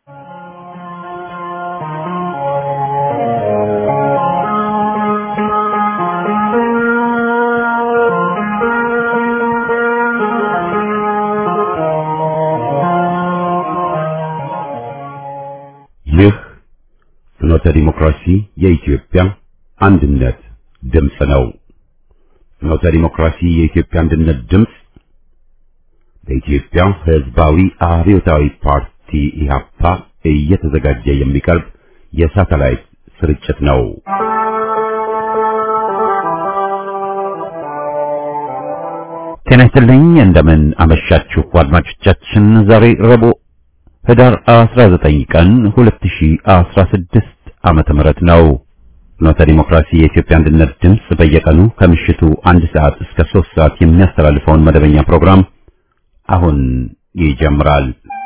ይህ ፍኖተ ዲሞክራሲ የኢትዮጵያ አንድነት ድምፅ ነው። ፍኖተ ዲሞክራሲ የኢትዮጵያ አንድነት ድምፅ በኢትዮጵያ ሕዝባዊ አብዮታዊ ፓርቲ ኢህአፓ እየተዘጋጀ የሚቀርብ የሳተላይት ስርጭት ነው። ጤና ይስጥልኝ። እንደምን አመሻችሁ አድማጮቻችን። ዛሬ ረቡዕ ህዳር 19 ቀን 2016 ዓመተ ምህረት ነው። ፍኖተ ዲሞክራሲ የኢትዮጵያ አንድነት ድምፅ በየቀኑ ከምሽቱ አንድ ሰዓት እስከ 3 ሰዓት የሚያስተላልፈውን መደበኛ ፕሮግራም አሁን ይጀምራል።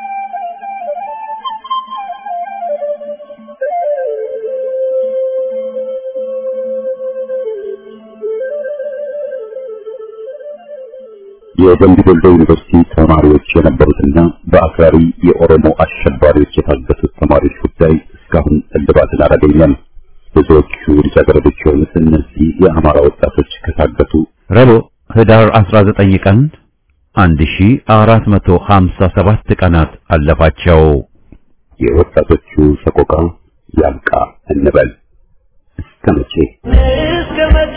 የደምቢ ዶሎ ዩኒቨርሲቲ ተማሪዎች የነበሩትና በአክራሪ የኦሮሞ አሸባሪዎች የታገቱት ተማሪዎች ጉዳይ እስካሁን እልባትን አላገኘም። ብዙዎቹ ልጃገረዶች የሆኑት እነዚህ የአማራ ወጣቶች ከታገቱ ረቡዕ ህዳር 19 ቀን 1457 ቀናት አለፋቸው። የወጣቶቹ ሰቆቃ ያብቃ እንበል። እስከ መቼ እስከ መቼ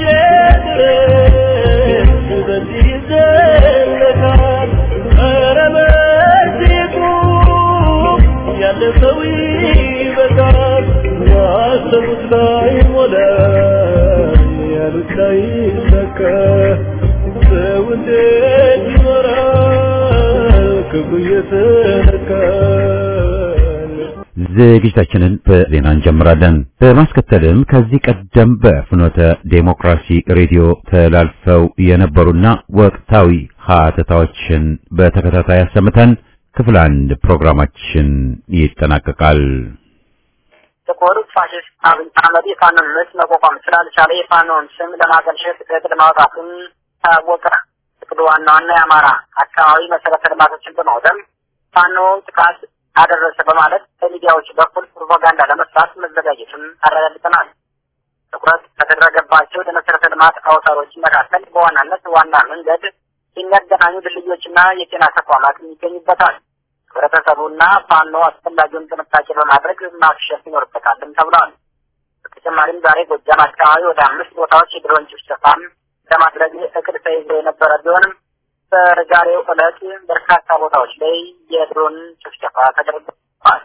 ድረስ በዚህ ይዘለቃል? ኧረ በዚህ ቁም፣ ያለፈው ይበቃል። ያሰቡት ላይ ሞላ፣ ያሉት ላይ ሰከ ሰው እንዴት ይኖራል ክብሩ እየተነካል? ዝግጅታችንን በዜና እንጀምራለን። በማስከተልም ከዚህ ቀደም በፍኖተ ዴሞክራሲ ሬዲዮ ተላልፈው የነበሩና ወቅታዊ ሀተታዎችን በተከታታይ አሰምተን ክፍል አንድ ፕሮግራማችን ይጠናቀቃል። ጥቁር ፋሽስት አብይ አህመድ የፋኖን ምት መቋቋም ስላልቻለ የፋኖን ስም ለማጠልሸት እቅድ ማውጣቱን ታወቀ። እቅዱ ዋና ዋና የአማራ አካባቢ መሰረተ ልማቶችን በማውደም ፋኖ ጥቃት አደረሰ በማለት በሚዲያዎች በኩል ፕሮፓጋንዳ ለመስራት መዘጋጀቱን አረጋግጠናል። ትኩረት ከተደረገባቸው የመሰረተ ልማት አውታሮች መካከል በዋናነት ዋና መንገድ የሚያገናኙ ድልድዮችና የጤና ተቋማት ይገኙበታል። ህብረተሰቡና ፋኖ አስፈላጊውን ጥንቃቄ በማድረግ ማክሸፍ ይኖርበታልም ተብሏል። በተጨማሪም ዛሬ ጎጃም አካባቢ ወደ አምስት ቦታዎች የድሮን ጭፍጨፋም ለማድረግ እቅድ ተይዞ የነበረ ቢሆንም በዛሬው ዕለት በርካታ ቦታዎች ላይ የድሮን ጭፍጨፋ ተደርጓል።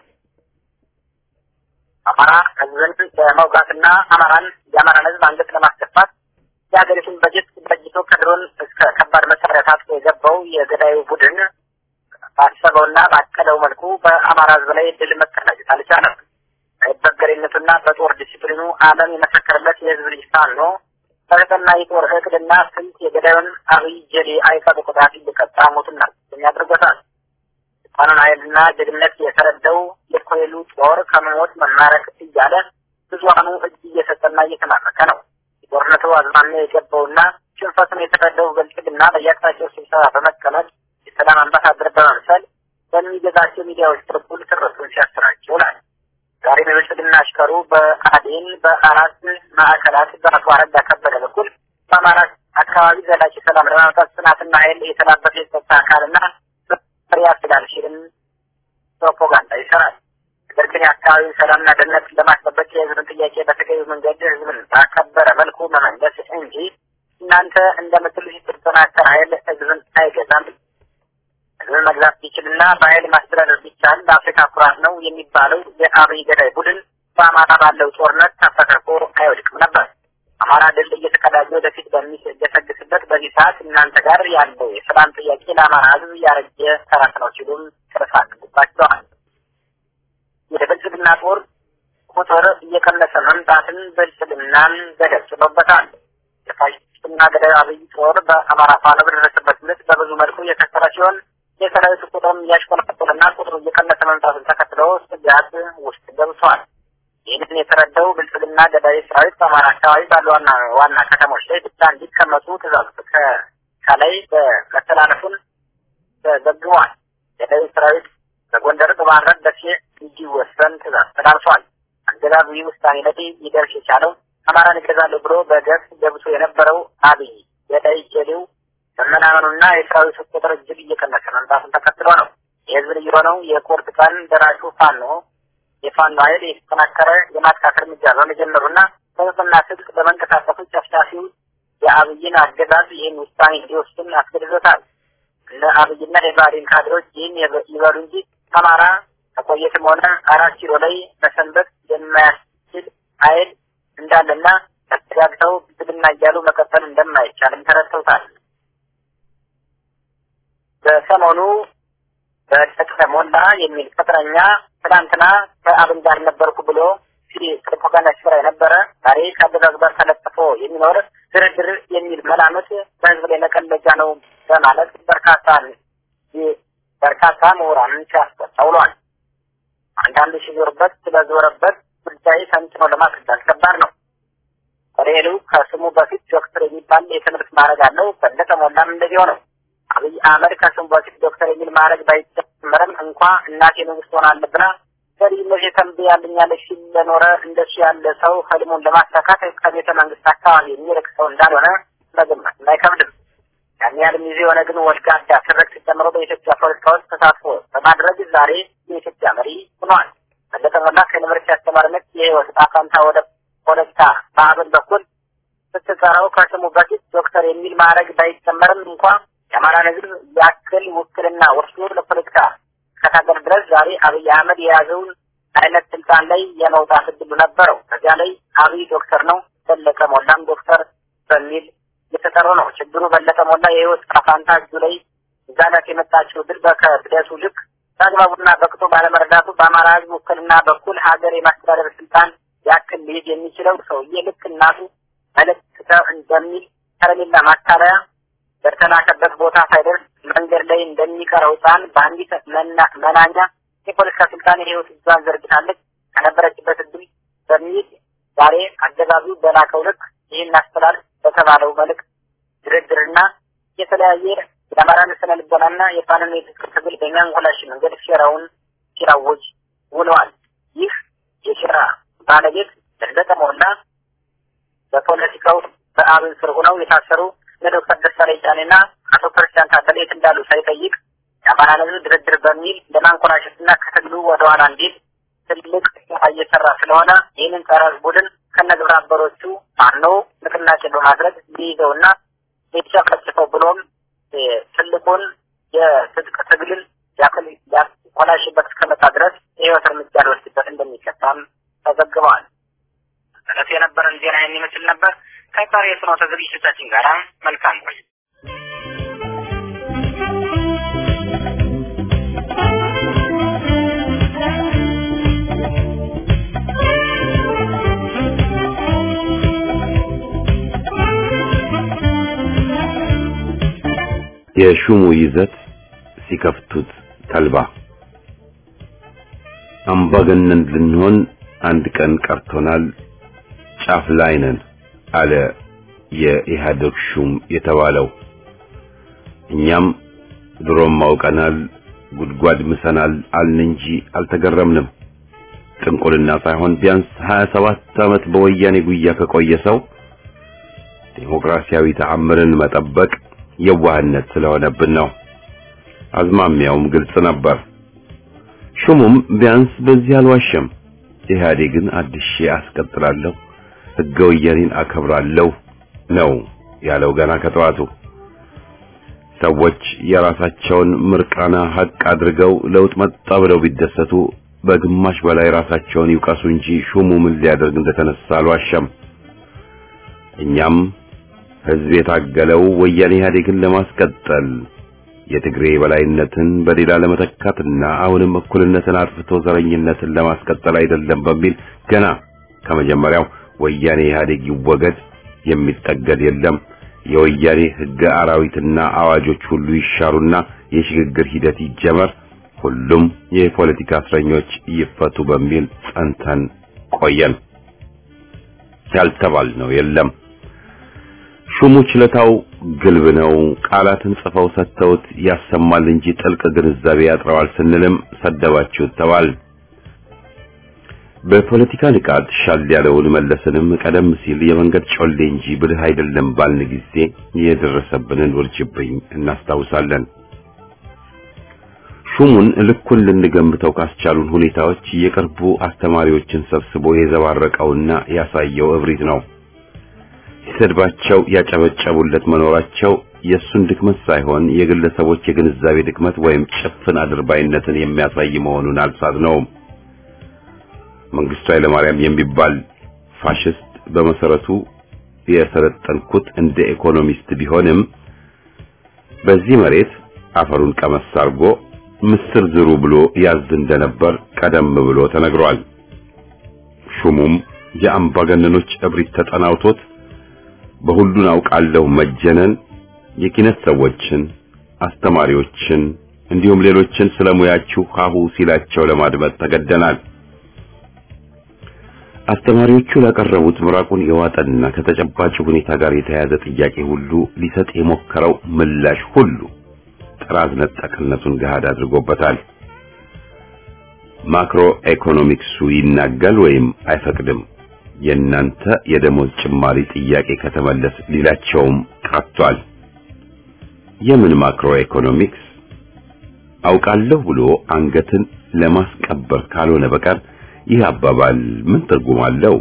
አማራ ህዝብን በመውጋትና አማራን የአማራን ህዝብ አንገት ለማስደፋት የሀገሪቱን በጀት በጅቶ ከድሮን እስከ ከባድ መሳሪያ ታጥቆ የገባው የገዳዩ ቡድን ባሰበውና ባቀደው መልኩ በአማራ ህዝብ ላይ ድል መቀዳጀት አልቻለም። በበገሬነቱና በጦር ዲሲፕሊኑ ዓለም የመሰከረለት የህዝብ ልጅ ፋኖ በተጠና የጦር እቅድና ስልት የገዳዩን አብይ ጀሌ አይቀጡ ቅጣት እንዲቀጣ ሞትና ያደርጎታል። ፋኖን ኃይልና ጀግነት የተረዳው የኮይሉ ጦር ከመሞት መማረክ እያለ ብዙሃኑ እጅ እየሰጠና እየተማረከ ነው። የጦርነቱ አዝማሚያ የገባውና ሽንፈቱን የተረዳው ብልጽግና በየአቅጣጫው ስብሰባ በመቀመጥ የሰላም አምባሳደር በመምሰል በሚገዛቸው ሚዲያዎች በኩል ትርሱን ሲያሰራጭ ይውላል። ዛሬ በብልጽግና አሽከሩ በአዴን በአራት ማዕከላት በአቶ አረጋ ከበደ በኩል በአማራ አካባቢ ዘላቂ ሰላም ለማምጣት ጽናትና ኃይል የተላበሰ የጸጥታ አካልና መሪ ያስችላል ሲልም ፕሮፓጋንዳ ይሰራል። ነገር ግን የአካባቢውን ሰላምና ደህንነት ለማስጠበቅ የህዝብን ጥያቄ በተገቢው መንገድ ህዝብን ባከበረ መልኩ መመለስ እንጂ እናንተ እንደምትሉት የተጠናከረ ኃይል ህዝብን አይገዛም። ህዝብን መግዛት ቢችልና በኃይል ማስተዳደር ቢቻል ለአፍሪካ ኩራት ነው የሚባለው የአብይ ገዳይ ቡድን በአማራ ባለው ጦርነት ተፈተርኮ አይወድቅም ነበር። አማራ ድል እየተቀዳጀ ወደፊት በሚገሰግስበት በዚህ ሰዓት እናንተ ጋር ያለው የሰላም ጥያቄ ለአማራ ህዝብ ያረጀ ተረት ነው ሲሉም ጥርስ አድርጉባቸዋል። የብልጽግና ጦር ቁጥር እየቀነሰ መምጣትን ብልጽግናን ገደብ ጥሎበታል። የፋሽስትና ገዳዩ አብይ ጦር በአማራ ፋኖ በደረሰበት ምት በብዙ መልኩ እየከሰረ ሲሆን የሰራዊቱ ቁጥርም እያሽቆለቆለና ቁጥሩ እየቀነሰ መምጣቱን ተከትሎ ስጋት ውስጥ ገብቷል። ይህንን የተረዳው ብልጽግና ገዳይ ሰራዊት በአማራ አካባቢ ባሉ ዋና ዋና ከተሞች ላይ ብቻ እንዲቀመጡ ትእዛዝ ከላይ በመተላለፉን ተዘግቧል። ገዳዩ ሰራዊት በጎንደር፣ ባህር ዳር ደሴ እንዲወሰን ትእዛዝ ተላልፏል። አገዛዙ ይህ ውሳኔ ላይ ሊደርስ የቻለው አማራን እገዛለሁ ብሎ በገፍ ገብቶ የነበረው አብይ ገዳይ ጀሌው መመናመኑና የሰራዊቱ ቁጥር እጅግ እየቀነሰ መምጣቱን ተከትሎ ነው። የህዝብ ልዩ የሆነው የቁርጥ ቀን ደራሹ ፋኖ የፋኖ ኃይል የተጠናከረ የማጥቃት እርምጃ በመጀመሩና በጽና ትጥቅ በመንቀሳቀሱ ጨፍጫፊው የአብይን አገዛዝ ይህን ውሳኔ እንዲወስን አስገድዶታል። እነ አብይና የባህሪን ካድሮች ይህን ይበሉ እንጂ አማራ ከቆየትም ሆነ አራት ኪሎ ላይ መሰንበት የማያስችል ኃይል እንዳለና ተስተጋግተው ብልጽግና እያሉ መቀጠል እንደማይቻልም ተረድተውታል። በሰሞኑ በደቀ ሞላ የሚል ቅጥረኛ ትናንትና ከአብን ጋር ነበርኩ ብሎ ፕሮፓጋንዳ ሲሰራ የነበረ ዛሬ ከአገዛዙ ጋር ተለጥፎ የሚኖር ድርድር የሚል መላምት በህዝብ ላይ መቀለጃ ነው በማለት በርካታ በርካታ ምሁራንን ሲያስቆጣ ውሏል። አንዳንዱ ሲዞርበት ስለዞረበት ጉዳይ ተንትኖ ለማስረዳት ከባድ ነው። ሬሉ ከስሙ በፊት ዶክተር የሚባል የትምህርት ማዕረግ አለው። በለጠ ሞላም እንደዚሁ ነው። አብይ አህመድ ከስሙ በፊት ዶክተር የሚል ማዕረግ ባይጨመርም እንኳ እናቴ ንጉሥ ሆናለሁ ብላ በልዩነት የተንብያልኛለች ሲል ለኖረ እንደሱ ያለ ሰው ህልሙን ለማሳካት ከቤተ መንግስት አካባቢ የሚርቅ ሰው እንዳልሆነ መገመት አይከብድም። ያን ያህል ጊዜ የሆነ ግን ወልጋዳ ትርክት ጨምሮ በኢትዮጵያ ፖለቲካ ውስጥ ተሳትፎ በማድረግ ዛሬ የኢትዮጵያ መሪ ሆኗል። በለጠ ሞላ ከዩኒቨርሲቲ አስተማሪነት የህይወት ዕጣ ፈንታ ወደ ፖለቲካ በአብን በኩል ስትጠራው ከስሙ በፊት ዶክተር የሚል ማዕረግ ባይጨመርም እንኳ የአማራን ህዝብ ያክል ውክልና ወስዶ ለፖለቲካ እስከታገል ድረስ ዛሬ አብይ አህመድ የያዘውን አይነት ስልጣን ላይ የመውጣት እድሉ ነበረው። ከዚያ ላይ አብይ ዶክተር ነው፣ በለጠ ሞላም ዶክተር በሚል የተጠሩ ነው። ችግሩ በለጠ ሞላ የህይወት ፋንታ እጁ ላይ ዛለት የመጣችው ድል በከብደቱ ልክ በአግባቡና በቅጡ ባለመረዳቱ በአማራ ህዝብ ውክልና በኩል ሀገር የማስተዳደር ስልጣን ያክል ሊይዝ የሚችለው ሰውዬ ልክ እናቱ መልእክት እንደሚል ከረሜላ ማታለያ በተላከበት ቦታ ሳይደርስ መንገድ ላይ እንደሚቀረው ህፃን በአንዲት መናኛ የፖለቲካ ስልጣን የህይወት እጇን ዘርግታለች ከነበረችበት እድል በሚል ዛሬ አገዛዙ በላከው ልክ ይህን አስተላልፍ በተባለው መልእክት ድርድርና የተለያየ የአማራን ስነ ልቦናና የፋኖን የትጥቅ ትግል በሚያንኮላሽ መንገድ ሴራውን ሲራወጅ ውለዋል። ይህ የሴራ ባለቤት በለጠ ሞላ በፖለቲካው በአብን ስር ሆነው የታሰሩ ለዶክተር ደሳለኝ ጫኔና አቶ ክርስቲያን ታደለ የት እንዳሉ ሳይጠይቅ የአማራን ህዝብ ድርድር በሚል ለማንኮራሸትና ከትግሉ ወደ ኋላ እንዲል ትልቅ ስራ እየሰራ ስለሆነ ይህንን ጸረ ህዝብ ቡድን ከነግብረ አበሮቹ ፋኖ ንቅናቄ በማድረግ ሊይዘውና ሊጨፈጭፈው ብሎም ትልቁን የትጥቅ ትግልን ያክል ያኮላሽበት እስከመጣ ድረስ የህይወት እርምጃ ሊወስድበት እንደሚገባም ተዘግበዋል። እለቱ የነበረን ዜና የሚመስል ነበር። ከቀሪ የፍኖተ ዝግጅቶቻችን ጋር መልካም ቆይ የሹሙ ይዘት ሲከፍቱት ተልባ አምባገነን ልንሆን አንድ ቀን ቀርቶናል፣ ጫፍ ላይ ነን አለ የኢህአዴግ ሹም የተባለው። እኛም ድሮም አውቀናል፣ ጉድጓድ ምሰናል አልን እንጂ አልተገረምንም። ጥንቁልና ሳይሆን ቢያንስ 27 ዓመት በወያኔ ጉያ ከቆየ ሰው ዴሞክራሲያዊ ተአምርን መጠበቅ የዋህነት ስለሆነብን ነው። አዝማሚያውም ግልጽ ነበር። ሹሙም ቢያንስ በዚህ አልዋሸም። ኢህአዴግን አድሼ አስቀጥላለሁ፣ ሕገ ወያኔን አከብራለሁ ነው ያለው ገና ከጠዋቱ። ሰዎች የራሳቸውን ምርቃና ሀቅ አድርገው ለውጥ መጣ ብለው ቢደሰቱ በግማሽ በላይ ራሳቸውን ይውቀሱ እንጂ ሹሙ ምን ሊያደርግ እንደተነሳ አልዋሸም። እኛም ህዝብ የታገለው ወያኔ ኢህአዴግን ለማስቀጠል የትግሬ በላይነትን በሌላ ለመተካትና አሁንም እኩልነትን አጥፍቶ ዘረኝነትን ለማስቀጠል አይደለም በሚል ገና ከመጀመሪያው ወያኔ ኢህአዴግ ይወገድ፣ የሚጠገድ የለም፣ የወያኔ ህገ አራዊትና አዋጆች ሁሉ ይሻሩና የሽግግር ሂደት ይጀመር፣ ሁሉም የፖለቲካ እስረኞች ይፈቱ በሚል ጸንተን ቆየን። ያልተባልነው የለም። ሹሙ ችለታው ግልብ ነው፣ ቃላትን ጽፈው ሰጥተውት ያሰማል እንጂ ጥልቅ ግንዛቤ ያጥረዋል ስንልም ሰደባችሁት ተባል። በፖለቲካ ንቃት ሻል ያለውን መለስንም ቀደም ሲል የመንገድ ጮሌ እንጂ ብልህ አይደለም ባልን ጊዜ የደረሰብንን ውርጅብኝ እናስታውሳለን። ሹሙን ልኩን ልንገምተው ካስቻሉን ሁኔታዎች የቅርቡ አስተማሪዎችን ሰብስቦ የዘባረቀውና ያሳየው እብሪት ነው። ሲሰድባቸው ያጨበጨቡለት መኖራቸው የእሱን ድክመት ሳይሆን የግለሰቦች የግንዛቤ ድክመት ወይም ጭፍን አድርባይነትን የሚያሳይ መሆኑን አልሳትነውም። መንግስቱ ኃይለማርያም የሚባል ፋሽስት በመሰረቱ የሰለጠንኩት እንደ ኢኮኖሚስት ቢሆንም በዚህ መሬት አፈሩን ቀመስ አድርጎ ምስር ዝሩ ብሎ ያዝ እንደነበር ቀደም ብሎ ተነግሯል። ሹሙም የአምባገነኖች እብሪት ተጠናውቶት በሁሉን አውቃለሁ መጀነን የኪነት ሰዎችን፣ አስተማሪዎችን እንዲሁም ሌሎችን ስለሙያችሁ ሀሁ ሲላቸው ለማድመጥ ተገደናል። አስተማሪዎቹ ላቀረቡት ምራቁን የዋጠና ከተጨባጭ ሁኔታ ጋር የተያያዘ ጥያቄ ሁሉ ሊሰጥ የሞከረው ምላሽ ሁሉ ጥራዝ ነጠቅነቱን ገሃድ አድርጎበታል። ማክሮ ኢኮኖሚክሱ ይናጋል ወይም አይፈቅድም። የእናንተ የደሞዝ ጭማሪ ጥያቄ ከተመለስ ሊላቸውም ቀርቷል። የምን ማክሮ ኢኮኖሚክስ አውቃለሁ ብሎ አንገትን ለማስቀበር ካልሆነ በቀር ይህ አባባል ምን ትርጉም አለው?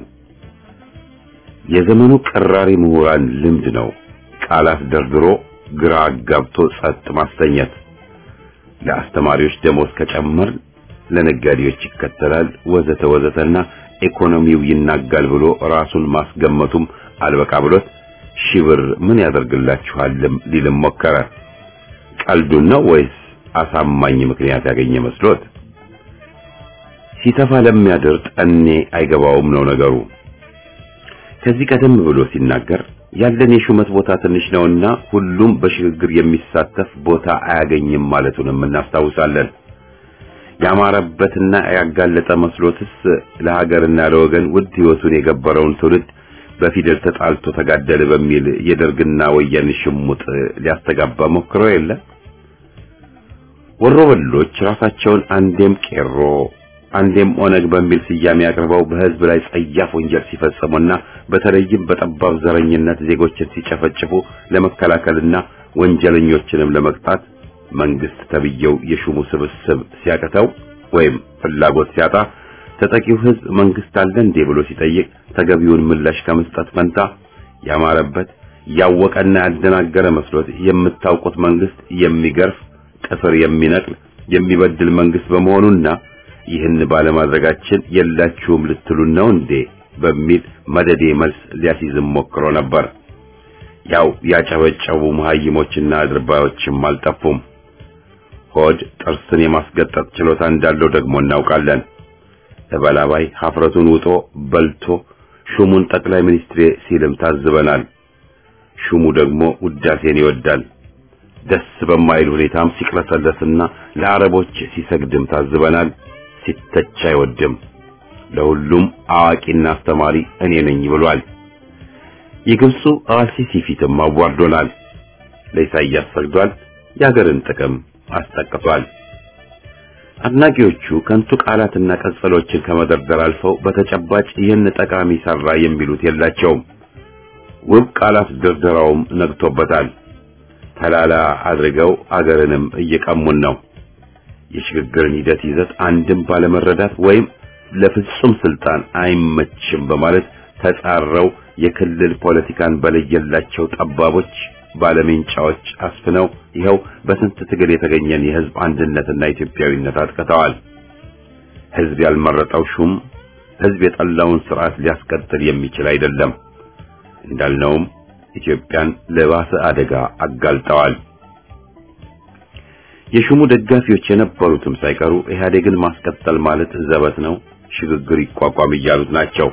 የዘመኑ ቀራሪ ምሁራን ልምድ ነው ቃላት ደርድሮ ግራ አጋብቶ ጸጥ ማሰኘት። ለአስተማሪዎች ደሞዝ ከጨመር ለነጋዴዎች ይከተላል ወዘተ ወዘተና ኢኮኖሚው ይናጋል ብሎ ራሱን ማስገመቱም አልበቃ ብሎት ሺህ ብር ምን ያደርግላችኋልም ሊልም ሞከረ። ቀልዱን ነው ወይስ አሳማኝ ምክንያት ያገኘ መስሎት? ሲተፋ ለሚያድር ጠኔ አይገባውም ነው ነገሩ። ከዚህ ቀደም ብሎ ሲናገር ያለን የሹመት ቦታ ትንሽ ነውና ሁሉም በሽግግር የሚሳተፍ ቦታ አያገኝም ማለቱንም እናስታውሳለን። ያማረበትና ያጋለጠ መስሎትስ ለሀገርና ለወገን ውድ ሕይወቱን የገበረውን ትውልድ በፊደል ተጣልቶ ተጋደለ በሚል የደርግና ወያኔ ሽሙጥ ሊያስተጋባ ሞክሮ የለ። ወሮበሎች ራሳቸውን አንዴም ቄሮ አንዴም ኦነግ በሚል ስያሜ አቅርበው በሕዝብ ላይ ጸያፍ ወንጀል ሲፈጽሙና በተለይም በጠባብ ዘረኝነት ዜጎችን ሲጨፈጭፉ ለመከላከልና ወንጀለኞችንም ለመቅጣት መንግስት ተብየው የሹሙ ስብስብ ሲያቅተው ወይም ፍላጎት ሲያጣ ተጠቂው ሕዝብ መንግስት አለ እንዴ ብሎ ሲጠይቅ ተገቢውን ምላሽ ከመስጠት ፈንታ ያማረበት ያወቀና ያደናገረ መስሎት የምታውቁት መንግስት የሚገርፍ ጥፍር የሚነቅል የሚበድል መንግስት በመሆኑና ይህን ባለማድረጋችን የላችሁም ልትሉን ነው እንዴ በሚል መደዴ መልስ ሊያስይዝም ሞክሮ ነበር። ያው ያጨበጨቡ መሀይሞችና አድርባዮችም አልጠፉም። ሆድ ጥርስን የማስገጠጥ ችሎታ እንዳለው ደግሞ እናውቃለን። ተበላባይ ሀፍረቱን ውጦ በልቶ ሹሙን ጠቅላይ ሚኒስትሬ ሲልም ታዝበናል። ሹሙ ደግሞ ውዳሴን ይወዳል። ደስ በማይል ሁኔታም ሲቅለሰለስና ለአረቦች ሲሰግድም ታዝበናል። ሲተች አይወድም። ለሁሉም አዋቂና አስተማሪ እኔ ነኝ ብሏል። የግብፁ አልሲሲ ፊትም አዋርዶናል። ለኢሳይያስ ሰግዷል። የሀገርን ጥቅም አስጠቅቷል። አድናቂዎቹ ከንቱ ቃላትና ቀጸሎችን ከመደርደር አልፈው በተጨባጭ ይህን ጠቃሚ ሰራ የሚሉት የላቸውም። ውብ ቃላት ድርደራውም ነግቶበታል። ተላላ አድርገው አገርንም እየቀሙን ነው። የሽግግርን ሂደት ይዘት አንድም ባለመረዳት ወይም ለፍጹም ስልጣን አይመችም በማለት ተጻረው የክልል ፖለቲካን በለየላቸው ጠባቦች ባለሜንጫዎች አስፍነው ይኸው በስንት ትግል የተገኘን የህዝብ አንድነትና ኢትዮጵያዊነት አጥቅተዋል። ህዝብ ያልመረጠው ሹም ህዝብ የጠላውን ስርዓት ሊያስቀጥል የሚችል አይደለም። እንዳልነውም ኢትዮጵያን ለባሰ አደጋ አጋልጠዋል። የሹሙ ደጋፊዎች የነበሩትም ሳይቀሩ ኢህአዴግን ማስቀጠል ማለት ዘበት ነው፣ ሽግግር ይቋቋም እያሉት ናቸው።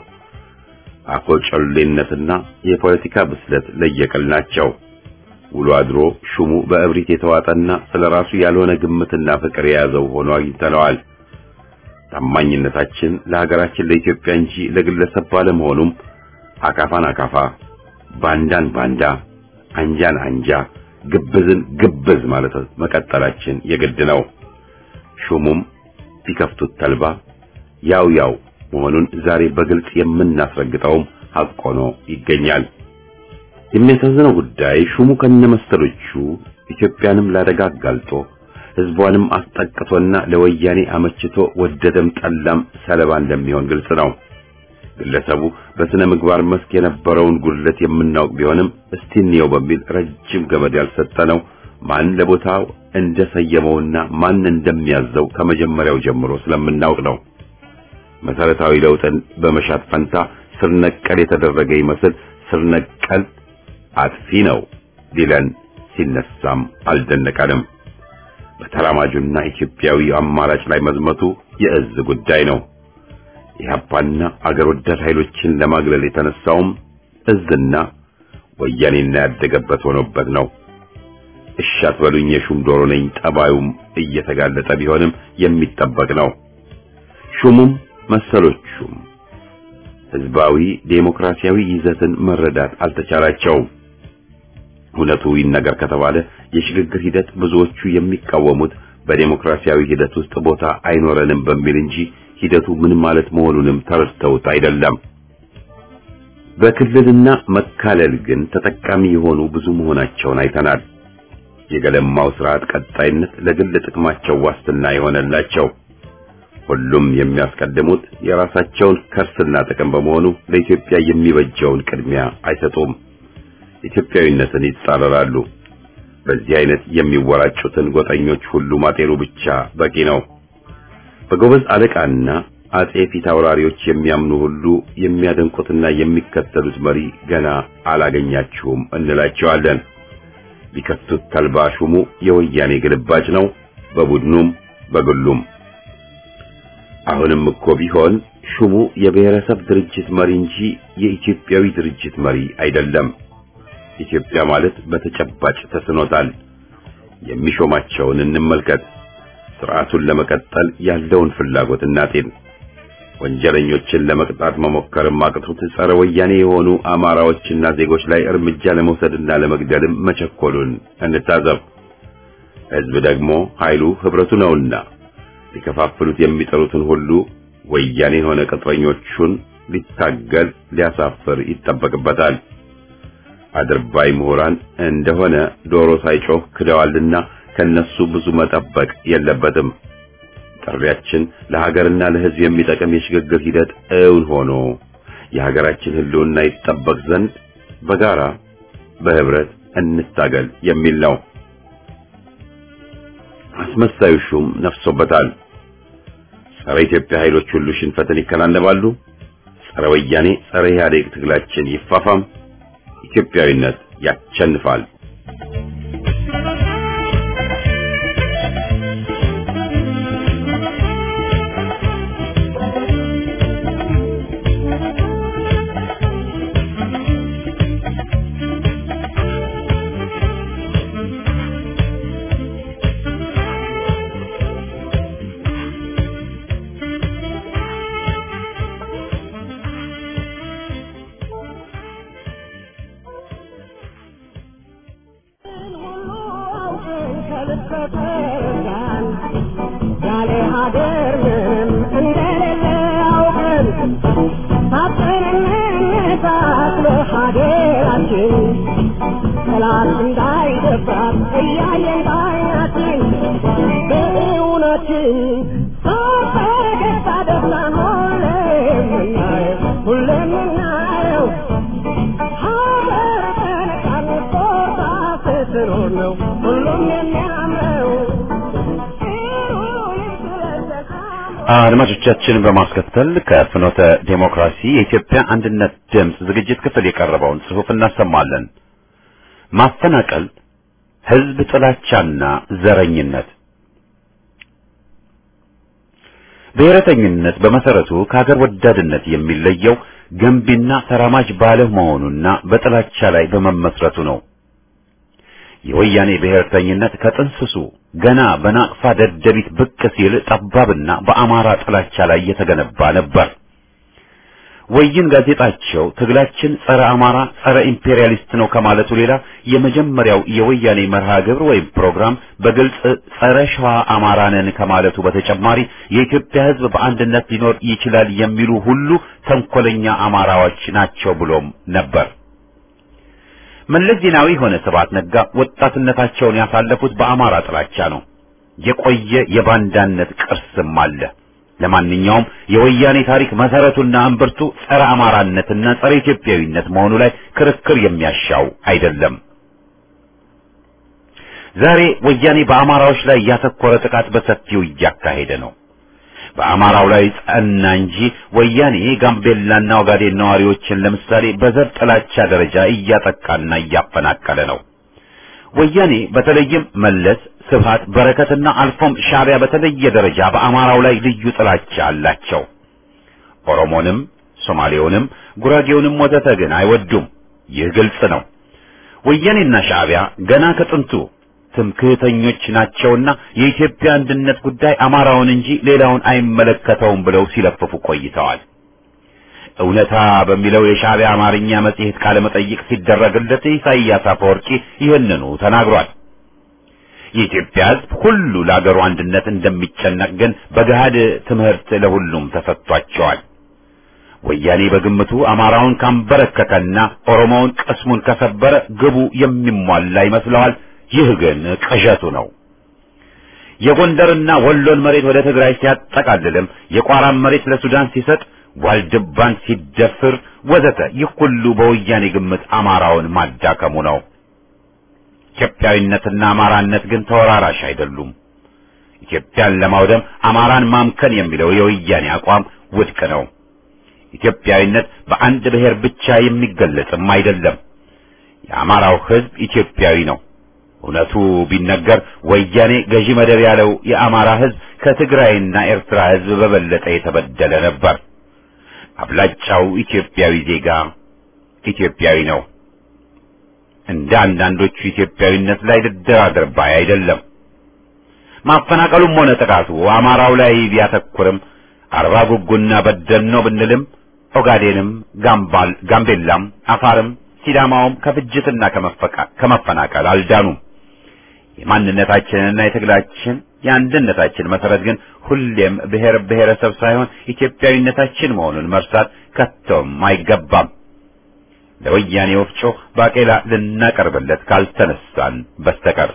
አኮጨሌነትና የፖለቲካ ብስለት ለየቅል ናቸው። ውሎ አድሮ ሹሙ በእብሪት የተዋጠና ስለራሱ ያልሆነ ግምትና ፍቅር የያዘው ሆኖ አግኝተነዋል። ታማኝነታችን ለሀገራችን ለኢትዮጵያ እንጂ ለግለሰብ ባለመሆኑም አካፋን አካፋ፣ ባንዳን ባንዳ፣ አንጃን አንጃ ግብዝን ግብዝ ማለት መቀጠላችን የግድ ነው። ሹሙም ቢከፍቱት ተልባ ያው ያው መሆኑን ዛሬ በግልጽ የምናስረግጠውም ሐቅ ሆኖ ይገኛል። የሚያሳዝነው ጉዳይ ሹሙ ከነመሰሎቹ ኢትዮጵያንም ላደጋ አጋልጦ ሕዝቧንም አስጠቅቶና ለወያኔ አመችቶ ወደደም ጠላም ሰለባ እንደሚሆን ግልጽ ነው። ግለሰቡ በስነ ምግባር መስክ የነበረውን ጉድለት የምናውቅ ቢሆንም እስቲ እንየው በሚል ረጅም ገመድ ያልሰጠነው ማን ለቦታው እንደሰየመውና ማን እንደሚያዘው ከመጀመሪያው ጀምሮ ስለምናውቅ ነው። መሰረታዊ ለውጥን በመሻት ፈንታ ስር ነቀል የተደረገ ይመስል ስር ነቀል አጥፊ ነው ሊለን ሲነሳም አልደነቀንም። በተራማጁና ኢትዮጵያዊ አማራጭ ላይ መዝመቱ የእዝ ጉዳይ ነው። ኢህአፓና አገር ወዳድ ኃይሎችን ለማግለል የተነሳውም እዝና ወያኔና ያደገበት ሆኖበት ነው። እሺ አትበሉኝ የሹም ዶሮ ነኝ ጠባዩም እየተጋለጠ ቢሆንም የሚጠበቅ ነው። ሹሙም መሰሎቹም ህዝባዊ ዴሞክራሲያዊ ይዘትን መረዳት አልተቻላቸውም። እውነቱ ይነገር ከተባለ የሽግግር ሂደት ብዙዎቹ የሚቃወሙት በዴሞክራሲያዊ ሂደት ውስጥ ቦታ አይኖረንም በሚል እንጂ ሂደቱ ምን ማለት መሆኑንም ተረድተውት አይደለም። በክልልና መካለል ግን ተጠቃሚ የሆኑ ብዙ መሆናቸውን አይተናል። የገለማው ስርዓት ቀጣይነት ለግል ጥቅማቸው ዋስትና የሆነላቸው ሁሉም የሚያስቀድሙት የራሳቸውን ከርስና ጥቅም በመሆኑ ለኢትዮጵያ የሚበጀውን ቅድሚያ አይሰጡም። ኢትዮጵያዊነትን ይጻረራሉ። በዚህ አይነት የሚወራጩትን ጎጠኞች ሁሉ ማጤኑ ብቻ በቂ ነው። በጎበዝ አለቃና አጼ ፊት አውራሪዎች የሚያምኑ ሁሉ የሚያደንቁትና የሚከተሉት መሪ ገና አላገኛችሁም እንላቸዋለን። ቢከፍቱት ተልባ ሹሙ የወያኔ ግልባጭ ነው፣ በቡድኑም በግሉም። አሁንም እኮ ቢሆን ሹሙ የብሔረሰብ ድርጅት መሪ እንጂ የኢትዮጵያዊ ድርጅት መሪ አይደለም። ኢትዮጵያ ማለት በተጨባጭ ተስኖታል። የሚሾማቸውን እንመልከት። ስርዓቱን ለመቀጠል ያለውን ፍላጎት እናጤን። ወንጀለኞችን ለመቅጣት መሞከርም አቅቶት ጸረ ወያኔ የሆኑ አማራዎችና ዜጎች ላይ እርምጃ ለመውሰድና ለመግደልም መቸኮሉን እንታዘብ። ሕዝብ ደግሞ ኃይሉ ህብረቱ ነውና ሊከፋፍሉት የሚጠሩትን ሁሉ ወያኔ የሆነ ቅጥረኞቹን ሊታገል ሊያሳፍር ይጠበቅበታል። አድርባይ ምሁራን እንደሆነ ዶሮ ሳይጮህ ክደዋልና ከነሱ ብዙ መጠበቅ የለበትም። ጥሪያችን ለሀገርና ለሕዝብ የሚጠቅም የሽግግር ሂደት እውን ሆኖ የሀገራችን ሕልውና ይጠበቅ ዘንድ በጋራ በህብረት እንታገል የሚል ነው። አስመሳዩ ሹም ነፍሶበታል። ጸረ ኢትዮጵያ ኃይሎች ሁሉ ሽንፈትን ይከናነባሉ። ጸረ ወያኔ፣ ጸረ ኢህአዴግ ትግላችን ይፋፋም። ኢትዮጵያዊነት ያቸንፋል። ያለ ሀገር ምንም እንደሌለ አውቀን ሳጥንነት ለሀገራችን ጠላት እንዳይደፍራት እያየን ባይናችን በእውነችን ሳፈገግታ ደስታን ሁሌም የምናየው ሁሌም የምናየው ሀገር በነጻነት ቦታ ስትኖር ነው ሁሉም የሚያምረው አድማጮቻችን በማስከተል ከፍኖተ ዴሞክራሲ የኢትዮጵያ አንድነት ድምፅ ዝግጅት ክፍል የቀረበውን ጽሑፍ እናሰማለን። ማፈናቀል፣ ህዝብ ጥላቻና ዘረኝነት። ብሔረተኝነት በመሰረቱ ከሀገር ወዳድነት የሚለየው ገንቢና ተራማጅ ባለመሆኑና በጥላቻ ላይ በመመስረቱ ነው። የወያኔ ብሔርተኝነት ከጥንስሱ ገና በናቅፋ ደደቢት ብቅ ሲል ጠባብና በአማራ ጥላቻ ላይ የተገነባ ነበር። ወይን ጋዜጣቸው ትግላችን ጸረ አማራ፣ ጸረ ኢምፔሪያሊስት ነው ከማለቱ ሌላ የመጀመሪያው የወያኔ መርሃ ግብር ወይም ፕሮግራም በግልጽ ጸረ ሸዋ አማራ ነን ከማለቱ በተጨማሪ የኢትዮጵያ ሕዝብ በአንድነት ሊኖር ይችላል የሚሉ ሁሉ ተንኮለኛ አማራዎች ናቸው ብሎም ነበር። መለስ ዜናዊ ሆነ ስብሐት ነጋ ወጣትነታቸውን ያሳለፉት በአማራ ጥላቻ ነው። የቆየ የባንዳነት ቅርስም አለ። ለማንኛውም የወያኔ ታሪክ መሰረቱና እምብርቱ ጸረ አማራነትና ጸረ ኢትዮጵያዊነት መሆኑ ላይ ክርክር የሚያሻው አይደለም። ዛሬ ወያኔ በአማራዎች ላይ ያተኮረ ጥቃት በሰፊው እያካሄደ ነው። በአማራው ላይ ጸና እንጂ ወያኔ ጋምቤላና ኦጋዴን ነዋሪዎችን ለምሳሌ በዘር ጥላቻ ደረጃ እያጠቃና እያፈናቀለ ነው። ወያኔ በተለይም መለስ፣ ስብሃት፣ በረከትና አልፎም ሻዕቢያ በተለየ ደረጃ በአማራው ላይ ልዩ ጥላቻ አላቸው። ኦሮሞንም፣ ሶማሌውንም፣ ጉራጌውንም ወዘተ ግን አይወዱም። ይህ ግልጽ ነው። ወያኔና ሻዕቢያ ገና ከጥንቱ ትምክህተኞች ናቸውና የኢትዮጵያ አንድነት ጉዳይ አማራውን እንጂ ሌላውን አይመለከተውም ብለው ሲለፍፉ ቆይተዋል። እውነታ በሚለው የሻዕቢያ አማርኛ መጽሔት ቃለ መጠይቅ ሲደረግለት ኢሳይያስ አፈወርቂ ይህንኑ ተናግሯል። የኢትዮጵያ ሕዝብ ሁሉ ለአገሩ አንድነት እንደሚጨነቅ ግን በገሃድ ትምህርት ለሁሉም ተሰጥቷቸዋል። ወያኔ በግምቱ አማራውን ካንበረከከና ኦሮሞውን ቅስሙን ከሰበረ ግቡ የሚሟላ ይመስለዋል። ይህ ግን ቅዠቱ ነው። የጎንደርና ወሎን መሬት ወደ ትግራይ ሲያጠቃልልም የቋራን መሬት ለሱዳን ሲሰጥ ዋልድባን ሲደፍር ወዘተ ይህ ሁሉ በወያኔ ግምት አማራውን ማዳከሙ ነው። ኢትዮጵያዊነትና አማራነት ግን ተወራራሽ አይደሉም። ኢትዮጵያን ለማውደም አማራን ማምከን የሚለው የወያኔ አቋም ውድቅ ነው። ኢትዮጵያዊነት በአንድ ብሔር ብቻ የሚገለጽም አይደለም። የአማራው ሕዝብ ኢትዮጵያዊ ነው። እውነቱ ቢነገር ወያኔ ገዢ መደብ ያለው የአማራ ሕዝብ ከትግራይና ኤርትራ ሕዝብ በበለጠ የተበደለ ነበር። አብላጫው ኢትዮጵያዊ ዜጋ ኢትዮጵያዊ ነው። እንደ አንዳንዶቹ ኢትዮጵያዊነት ላይ ልደራደር ባይ አይደለም። ማፈናቀሉም ሆነ ጥቃቱ አማራው ላይ ቢያተኩርም አርባ ጉጉና በደል ነው ብንልም ኦጋዴንም፣ ጋምባል፣ ጋምቤላም፣ አፋርም ሲዳማውም ከፍጅትና ከመፈናቀል አልዳኑም። የማንነታችንና የትግላችን የአንድነታችን መሰረት ግን ሁሌም ብሔር ብሔረሰብ ሳይሆን ኢትዮጵያዊነታችን መሆኑን መርሳት ከቶም አይገባም። ለወያኔ ወፍጮ ባቄላ ልናቀርብለት ካልተነሳን በስተቀር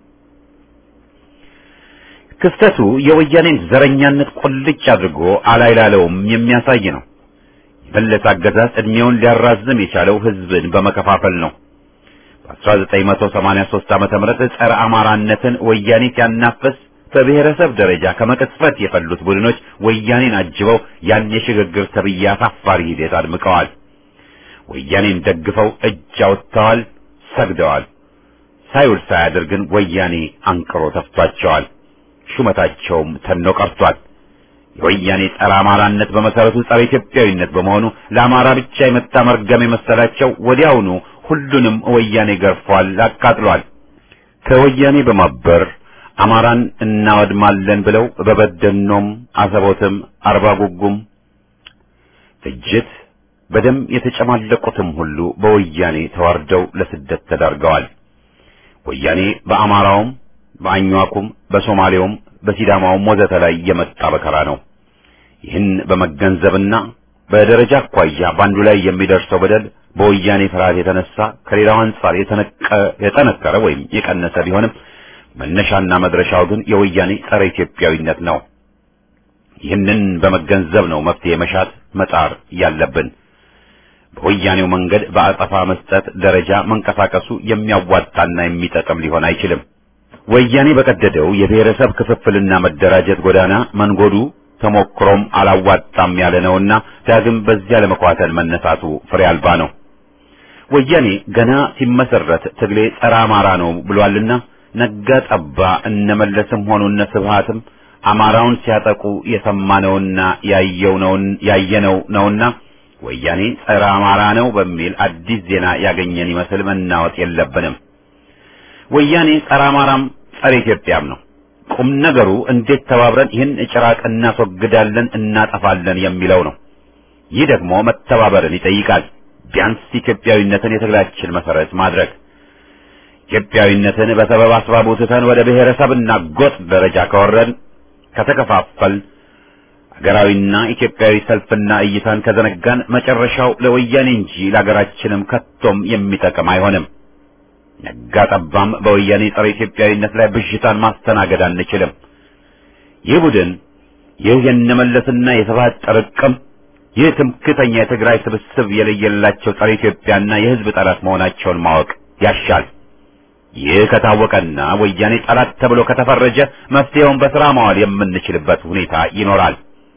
ክስተቱ የወያኔን ዘረኛነት ቁልጭ አድርጎ አላይላለውም የሚያሳይ ነው። የመለስ አገዛዝ ዕድሜውን ሊያራዝም የቻለው ሕዝብን በመከፋፈል ነው። በ1983 ዓመተ ምህረት ጸረ አማራነትን ወያኔ ሲያናፍስ በብሔረሰብ ደረጃ ከመቅጽበት የፈሉት ቡድኖች ወያኔን አጅበው ያን የሽግግር ተብዬ አሳፋሪ ሂደት አድምቀዋል። ወያኔን ደግፈው እጅ አውጥተዋል፣ ሰግደዋል። ሳይውል ሳያድር ግን ወያኔ አንቅሮ ተፍቷቸዋል። ሹመታቸውም ተኖ ቀርቷል። የወያኔ ጸረ አማራነት በመሰረቱ ጸረ ኢትዮጵያዊነት በመሆኑ ለአማራ ብቻ የመጣ መርገም የመሰላቸው ወዲያውኑ ሁሉንም ወያኔ ገርፏል፣ አቃጥሏል። ከወያኔ በማበር አማራን እናወድማለን ብለው በበደኖም፣ አሰቦትም፣ አርባ ጉጉም ፍጅት በደም የተጨማለቁትም ሁሉ በወያኔ ተዋርደው ለስደት ተዳርገዋል። ወያኔ በአማራውም በአኟኩም በሶማሌውም በሲዳማውም ወዘተ ላይ የመጣ በከራ ነው። ይህን በመገንዘብና በደረጃ አኳያ በአንዱ ላይ የሚደርሰው በደል በወያኔ ፍርሃት የተነሳ ከሌላው አንጻር የጠነከረ ወይም የቀነሰ ቢሆንም መነሻና መድረሻው ግን የወያኔ ጸረ ኢትዮጵያዊነት ነው። ይህንን በመገንዘብ ነው መፍትሄ መሻት መጣር ያለብን። በወያኔው መንገድ በአጸፋ መስጠት ደረጃ መንቀሳቀሱ የሚያዋጣና የሚጠቅም ሊሆን አይችልም። ወያኔ በቀደደው የብሔረሰብ ክፍፍልና መደራጀት ጎዳና መንጎዱ ተሞክሮም አላዋጣም ያለ ነውና ዳግም በዚያ ለመኳተል መነሳቱ ፍሬ አልባ ነው። ወያኔ ገና ሲመሰረት ትግሌ ጸረ አማራ ነው ብሏልና ነጋ ጠባ እነመለስም ሆኑ እነ ስብሃትም አማራውን ሲያጠቁ የሰማነውና ያየነው ነውና ወያኔ ጸረ አማራ ነው በሚል አዲስ ዜና ያገኘን ይመስል መናወጥ የለብንም። ወያኔ ጸረ አማራም ጸረ ኢትዮጵያም ነው። ቁም ነገሩ እንዴት ተባብረን ይህን ጭራቅ እናስወግዳለን፣ እናጠፋለን የሚለው ነው። ይህ ደግሞ መተባበርን ይጠይቃል። ቢያንስ ኢትዮጵያዊነትን የትግላችን መሰረት ማድረግ ኢትዮጵያዊነትን በሰበብ አስባቡ ትተን ወደ ብሔረሰብና ጎጥ ደረጃ ከወረድን ከተከፋፈል ሀገራዊና ኢትዮጵያዊ ሰልፍና እይታን ከዘነጋን መጨረሻው ለወያኔ እንጂ ለሀገራችንም ከቶም የሚጠቅም አይሆንም። ነጋ ጠባም በወያኔ ጸረ ኢትዮጵያዊነት ላይ ብዥታን ማስተናገድ አንችልም። ይህ ቡድን ይህ የነመለስና የስብሐት ጥርቅም ይህ ትምክተኛ የትግራይ ስብስብ የለየላቸው ጸረ ኢትዮጵያና የሕዝብ ጠላት መሆናቸውን ማወቅ ያሻል። ይህ ከታወቀና ወያኔ ጠላት ተብሎ ከተፈረጀ መፍትሄውን በስራ ማዋል የምንችልበት ሁኔታ ይኖራል።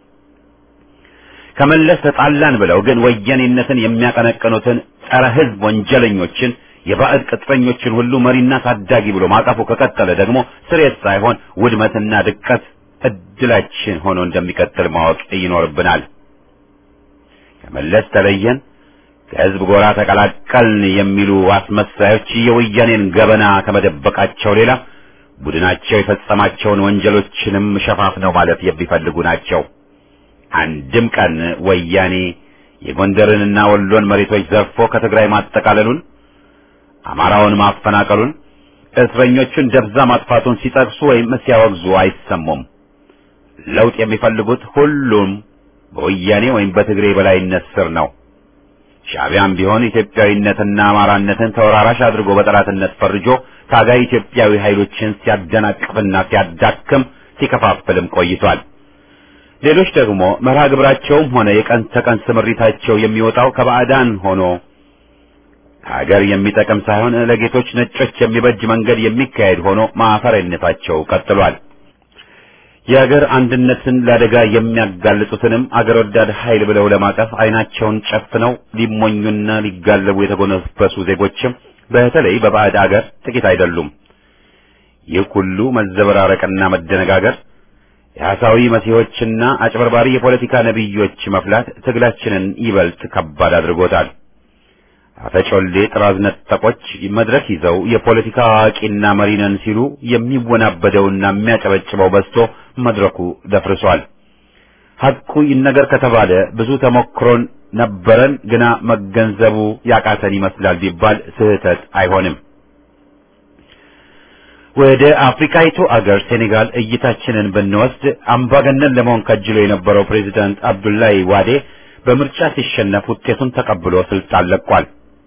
ከመለስ ተጣላን ብለው ግን ወያኔነትን የሚያቀነቅኑትን ጸረ ሕዝብ ወንጀለኞችን የባዕድ ቅጥረኞችን ሁሉ መሪና ታዳጊ ብሎ ማቀፉ ከቀጠለ ደግሞ ስሬት ሳይሆን ውድመትና ድቀት እድላችን ሆኖ እንደሚቀጥል ማወቅ ይኖርብናል። ከመለስ ተለየን፣ ከህዝብ ጎራ ተቀላቀልን የሚሉ አስመሳዮች የወያኔን ገበና ከመደበቃቸው ሌላ ቡድናቸው የፈጸማቸውን ወንጀሎችንም ሸፋፍነው ማለት የሚፈልጉ ናቸው። አንድም ቀን ወያኔ የጎንደርንና ወሎን መሬቶች ዘርፎ ከትግራይ ማጠቃለሉን፣ አማራውን ማፈናቀሉን፣ እስረኞቹን ደብዛ ማጥፋቱን ሲጠቅሱ ወይም ሲያወግዙ አይሰሙም። ለውጥ የሚፈልጉት ሁሉም በወያኔ ወይም በትግሬ በላይነት ስር ነው። ሻዕቢያም ቢሆን ኢትዮጵያዊነትና አማራነትን ተወራራሽ አድርጎ በጠላትነት ፈርጆ ታጋይ ኢትዮጵያዊ ኃይሎችን ሲያደናቅፍና ሲያዳክም ሲከፋፍልም ቆይቷል። ሌሎች ደግሞ መርሃ ግብራቸውም ሆነ የቀን ተቀን ስምሪታቸው የሚወጣው ከባዕዳን ሆኖ ሀገር የሚጠቅም ሳይሆን ለጌቶች ነጮች የሚበጅ መንገድ የሚካሄድ ሆኖ ማፈሪያነታቸው ቀጥሏል። የሀገር አንድነትን ለአደጋ የሚያጋልጡትንም አገር ወዳድ ኃይል ብለው ለማቀፍ አይናቸውን ጨፍነው ሊሞኙና ሊጋለቡ የተጎነበሱ ዜጎችም በተለይ በባዕድ አገር ጥቂት አይደሉም። ይህ ሁሉ መዘበራረቅና መደነጋገር የሐሳዊ መሲሖችና አጭበርባሪ የፖለቲካ ነቢዮች መፍላት ትግላችንን ይበልጥ ከባድ አድርጎታል። አፈጮሌ ጥራዝ ነጠቆች መድረክ ይዘው የፖለቲካ አዋቂና መሪ ነን ሲሉ የሚወናበደውና የሚያጨበጭበው በዝቶ መድረኩ ደፍርሷል። ሐቁ ይነገር ከተባለ ብዙ ተሞክሮን ነበረን፣ ግና መገንዘቡ ያቃተን ይመስላል ቢባል ስህተት አይሆንም። ወደ አፍሪካይቱ አገር ሴኔጋል እይታችንን ብንወስድ አምባገነን ለመሆን ከጅሎ የነበረው ፕሬዚዳንት አብዱላይ ዋዴ በምርጫ ሲሸነፍ ውጤቱን ተቀብሎ ስልጣን ለቋል።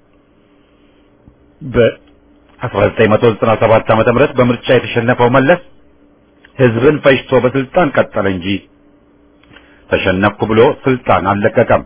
በ1997 ዓመተ ምህረት በምርጫ የተሸነፈው መለስ ህዝብን ፈጅቶ በስልጣን ቀጠለ እንጂ ተሸነፍኩ ብሎ ስልጣን አልለቀቀም።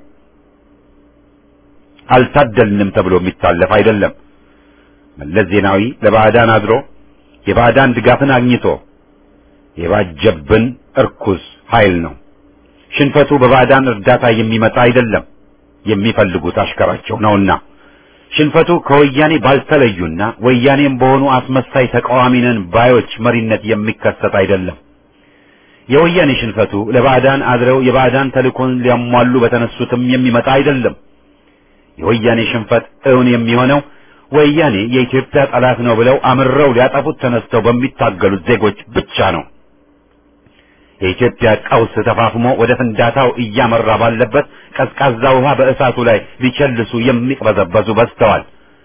አልታደልንም ተብሎ የሚታለፍ አይደለም። መለስ ዜናዊ ለባዕዳን አድሮ የባዕዳን ድጋፍን አግኝቶ የባጀብን እርኩስ ኃይል ነው። ሽንፈቱ በባዕዳን እርዳታ የሚመጣ አይደለም፣ የሚፈልጉት አሽከራቸው ነውና። ሽንፈቱ ከወያኔ ባልተለዩና ወያኔም በሆኑ አስመሳይ ተቃዋሚ ነን ባዮች መሪነት የሚከሰት አይደለም። የወያኔ ሽንፈቱ ለባዕዳን አድረው የባዕዳን ተልእኮን ሊያሟሉ በተነሱትም የሚመጣ አይደለም። የወያኔ ሽንፈት እውን የሚሆነው ወያኔ የኢትዮጵያ ጠላት ነው ብለው አምረው ሊያጠፉት ተነስተው በሚታገሉት ዜጎች ብቻ ነው። የኢትዮጵያ ቀውስ ተፋፍሞ ወደ ፍንዳታው እያመራ ባለበት ቀዝቃዛ ውሃ በእሳቱ ላይ ሊቸልሱ የሚቅበዘበዙ በዝተዋል።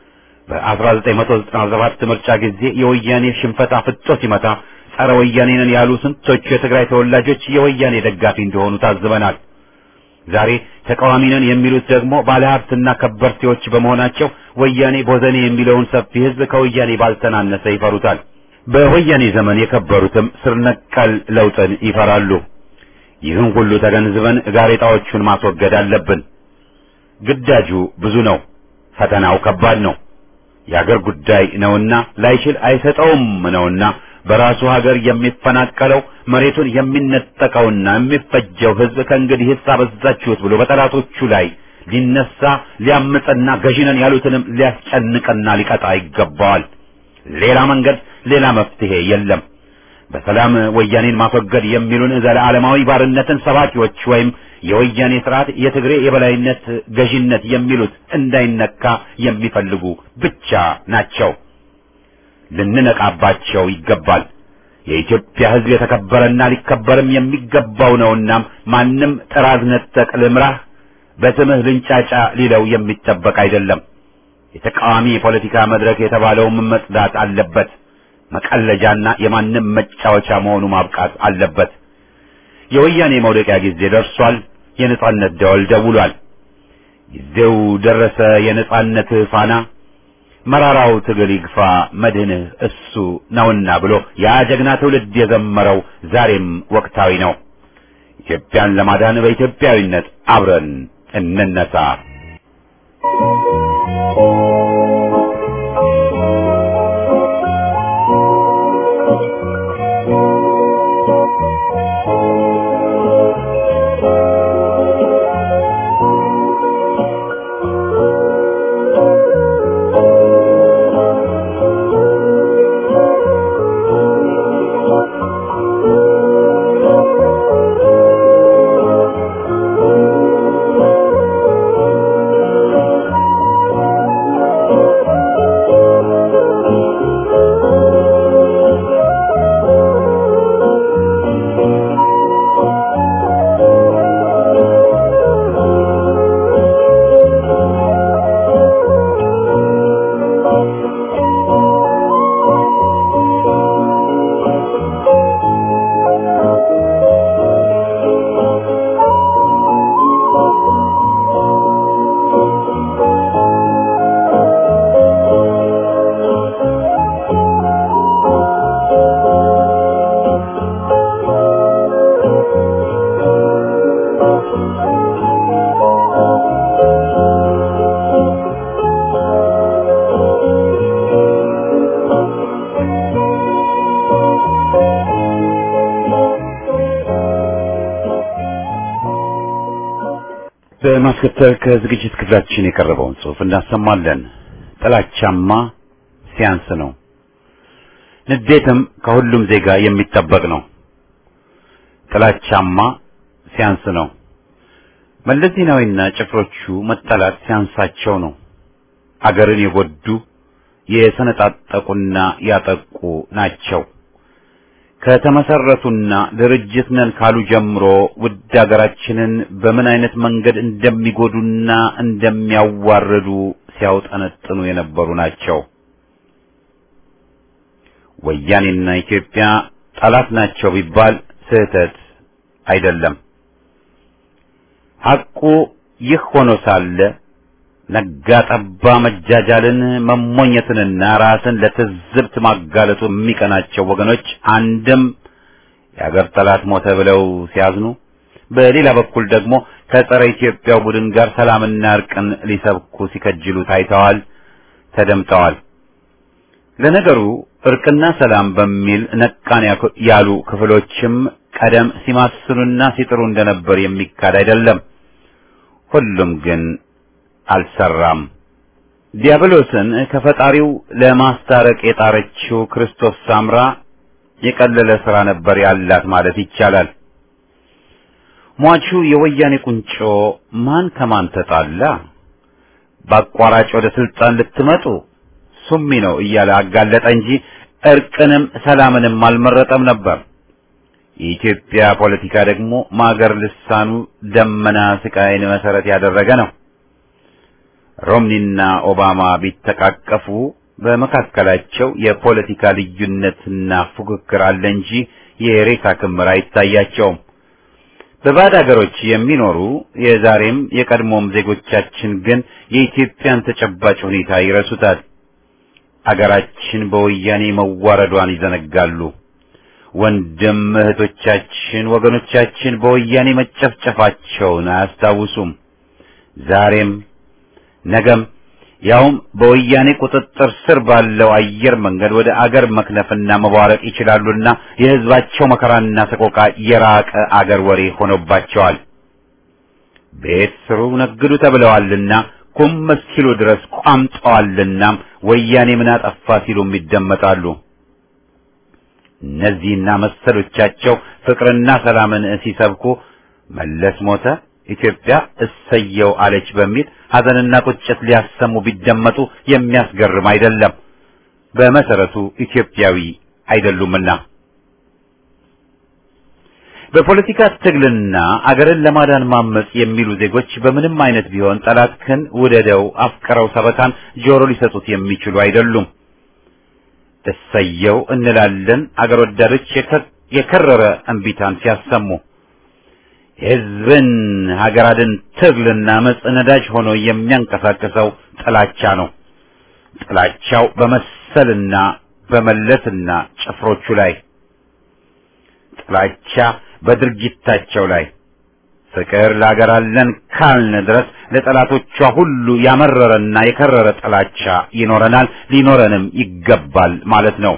በ1997 ምርጫ ጊዜ የወያኔ ሽንፈት አፍጦ ሲመታ ጸረ ወያኔ ነን ያሉ ስንቶቹ የትግራይ ተወላጆች የወያኔ ደጋፊ እንደሆኑ ታዝበናል። ዛሬ ተቃዋሚ ነን የሚሉት ደግሞ ባለሀብትና ከበርቴዎች በመሆናቸው ወያኔ ቦዘኔ የሚለውን ሰፊ ሕዝብ ከወያኔ ባልተናነሰ ይፈሩታል። በወያኔ ዘመን የከበሩትም ስር ነቀል ለውጥን ይፈራሉ። ይህን ሁሉ ተገንዝበን ጋሬጣዎቹን ማስወገድ አለብን። ግዳጁ ብዙ ነው፣ ፈተናው ከባድ ነው። የአገር ጉዳይ ነውና ላይችል አይሰጠውም ነውና በራሱ ሀገር የሚፈናቀለው መሬቱን የሚነጠቀውና የሚፈጀው ሕዝብ ከእንግዲህ አበዛችሁት ብሎ በጠላቶቹ ላይ ሊነሳ ሊያምፅና ገዢነን ያሉትንም ሊያስጨንቅና ሊቀጣ ይገባዋል። ሌላ መንገድ ሌላ መፍትሄ የለም። በሰላም ወያኔን ማስወገድ የሚሉን ዘለዓለማዊ ባርነትን ሰባኪዎች ወይም የወያኔ ስርዓት የትግሬ የበላይነት ገዢነት የሚሉት እንዳይነካ የሚፈልጉ ብቻ ናቸው። ልንነቃባቸው ይገባል። የኢትዮጵያ ሕዝብ የተከበረና ሊከበርም የሚገባው ነውና ማንም ጥራዝ ነጠቅ ልምራህ በስምህ ልንጫጫ ሊለው የሚጠበቅ አይደለም። የተቃዋሚ የፖለቲካ መድረክ የተባለውም መጽዳት አለበት። መቀለጃና የማንም መጫወቻ መሆኑ ማብቃት አለበት። የወያኔ መውደቂያ ጊዜ ደርሷል። የነጻነት ደወል ደውሏል። ጊዜው ደረሰ። የነጻነት ፋና መራራው ትግል ይግፋ መድህንህ እሱ ነውና ብሎ ያ ጀግና ትውልድ የዘመረው ዛሬም ወቅታዊ ነው። ኢትዮጵያን ለማዳን በኢትዮጵያዊነት አብረን እንነሳ። በማስከተል ከዝግጅት ክፍላችን የቀረበውን ጽሑፍ እናሰማለን። ጥላቻማ ሲያንስ ነው፣ ንዴትም ከሁሉም ዜጋ የሚጠበቅ ነው። ጥላቻማ ሲያንስ ነው። መለስ ዜናዊና ጭፍሮቹ መጠላት ሲያንሳቸው ነው። አገርን የጎዱ የሰነጣጠቁና ያጠቁ ናቸው። ከተመሰረቱና ድርጅት ነን ካሉ ጀምሮ ውድ ሀገራችንን በምን አይነት መንገድ እንደሚጎዱና እንደሚያዋርዱ ሲያውጠነጥኑ የነበሩ ናቸው። ወያኔና ኢትዮጵያ ጠላት ናቸው ቢባል ስህተት አይደለም። ሐቁ ይህ ሆኖ ሳለ ነጋ ጠባ መጃጃልን መሞኘትንና ራስን ለትዝብት ማጋለጡ የሚቀናቸው ወገኖች አንድም የአገር ጠላት ሞተ ብለው ሲያዝኑ፣ በሌላ በኩል ደግሞ ከጸረ ኢትዮጵያው ቡድን ጋር ሰላምና እርቅን ሊሰብኩ ሲከጅሉ ታይተዋል፣ ተደምጠዋል። ለነገሩ እርቅና ሰላም በሚል ነቃን ያሉ ክፍሎችም ቀደም ሲማስኑና ሲጥሩ እንደነበር የሚካድ አይደለም። ሁሉም ግን አልሰራም። ዲያብሎስን ከፈጣሪው ለማስታረቅ የጣረችው ክርስቶስ ሳምራ የቀለለ ስራ ነበር ያላት ማለት ይቻላል። ሟቹ የወያኔ ቁንጮ ማን ከማን ተጣላ፣ በአቋራጭ ወደ ስልጣን ልትመጡ ሱሚ ነው እያለ አጋለጠ እንጂ እርቅንም ሰላምንም አልመረጠም ነበር። የኢትዮጵያ ፖለቲካ ደግሞ ማገር ልሳኑ ደመና ስቃይን መሰረት ያደረገ ነው። ሮምኒና ኦባማ ቢተቃቀፉ በመካከላቸው የፖለቲካ ልዩነትና ፉክክር አለ እንጂ የሬሳ ክምር አይታያቸውም። በባዕድ አገሮች የሚኖሩ የዛሬም የቀድሞም ዜጎቻችን ግን የኢትዮጵያን ተጨባጭ ሁኔታ ይረሱታል። አገራችን በወያኔ መዋረዷን ይዘነጋሉ። ወንድም እህቶቻችን፣ ወገኖቻችን በወያኔ መጨፍጨፋቸውን አያስታውሱም። ዛሬም ነገም ያውም በወያኔ ቁጥጥር ስር ባለው አየር መንገድ ወደ አገር መክነፍና መቧረቅ ይችላሉና የሕዝባቸው መከራና ሰቆቃ የራቀ አገር ወሬ ሆኖባቸዋል። ቤት ስሩ ነግዱ ተብለዋልና ኩም እስኪሉ ድረስ ቋምጠዋልናም ወያኔ ምን አጠፋ ሲሉም ይደመጣሉ። እነዚህና መሰሎቻቸው ፍቅርና ሰላምን ሲሰብኩ መለስ ሞተ፣ ኢትዮጵያ እሰየው አለች በሚል ሐዘንና ቁጭት ሊያሰሙ ቢደመጡ የሚያስገርም አይደለም። በመሰረቱ ኢትዮጵያዊ አይደሉምና። በፖለቲካ ትግልና አገርን ለማዳን ማመጽ የሚሉ ዜጎች በምንም አይነት ቢሆን ጠላትህን ውደደው አፍቅረው ሰበካን ጆሮ ሊሰጡት የሚችሉ አይደሉም። እሰየው እንላለን አገር ወዳዶች የከረረ እንቢታን ሲያሰሙ የሕዝብን ሀገር አድን ትግልና አመጽ ነዳጅ ሆኖ የሚያንቀሳቅሰው ጥላቻ ነው። ጥላቻው በመሰልና በመለስና ጭፍሮቹ ላይ ጥላቻ በድርጊታቸው ላይ ፍቅር ለሀገር አለን ካልን ድረስ ለጠላቶቿ ሁሉ ያመረረና የከረረ ጥላቻ ይኖረናል፣ ሊኖረንም ይገባል ማለት ነው።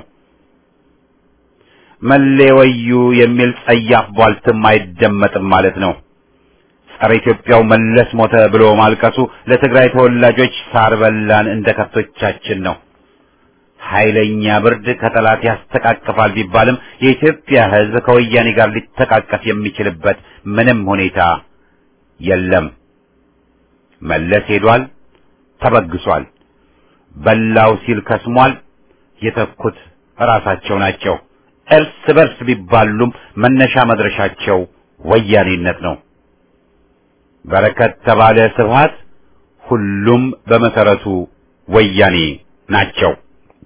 መሌ ወዩ የሚል ጸያፍ ቧልትም አይደመጥም ማለት ነው። ጸረ ኢትዮጵያው መለስ ሞተ ብሎ ማልቀሱ ለትግራይ ተወላጆች ሳር በላን እንደ ከብቶቻችን ነው። ኃይለኛ ብርድ ከጠላት ያስተቃቅፋል ቢባልም የኢትዮጵያ ሕዝብ ከወያኔ ጋር ሊተቃቀፍ የሚችልበት ምንም ሁኔታ የለም። መለስ ሄዷል፣ ተበግሷል። በላው ሲል ከስሟል። የተኩት ራሳቸው ናቸው። እርስ በርስ ቢባሉም መነሻ መድረሻቸው ወያኔነት ነው። በረከት ተባለ ስብሃት፣ ሁሉም በመሰረቱ ወያኔ ናቸው።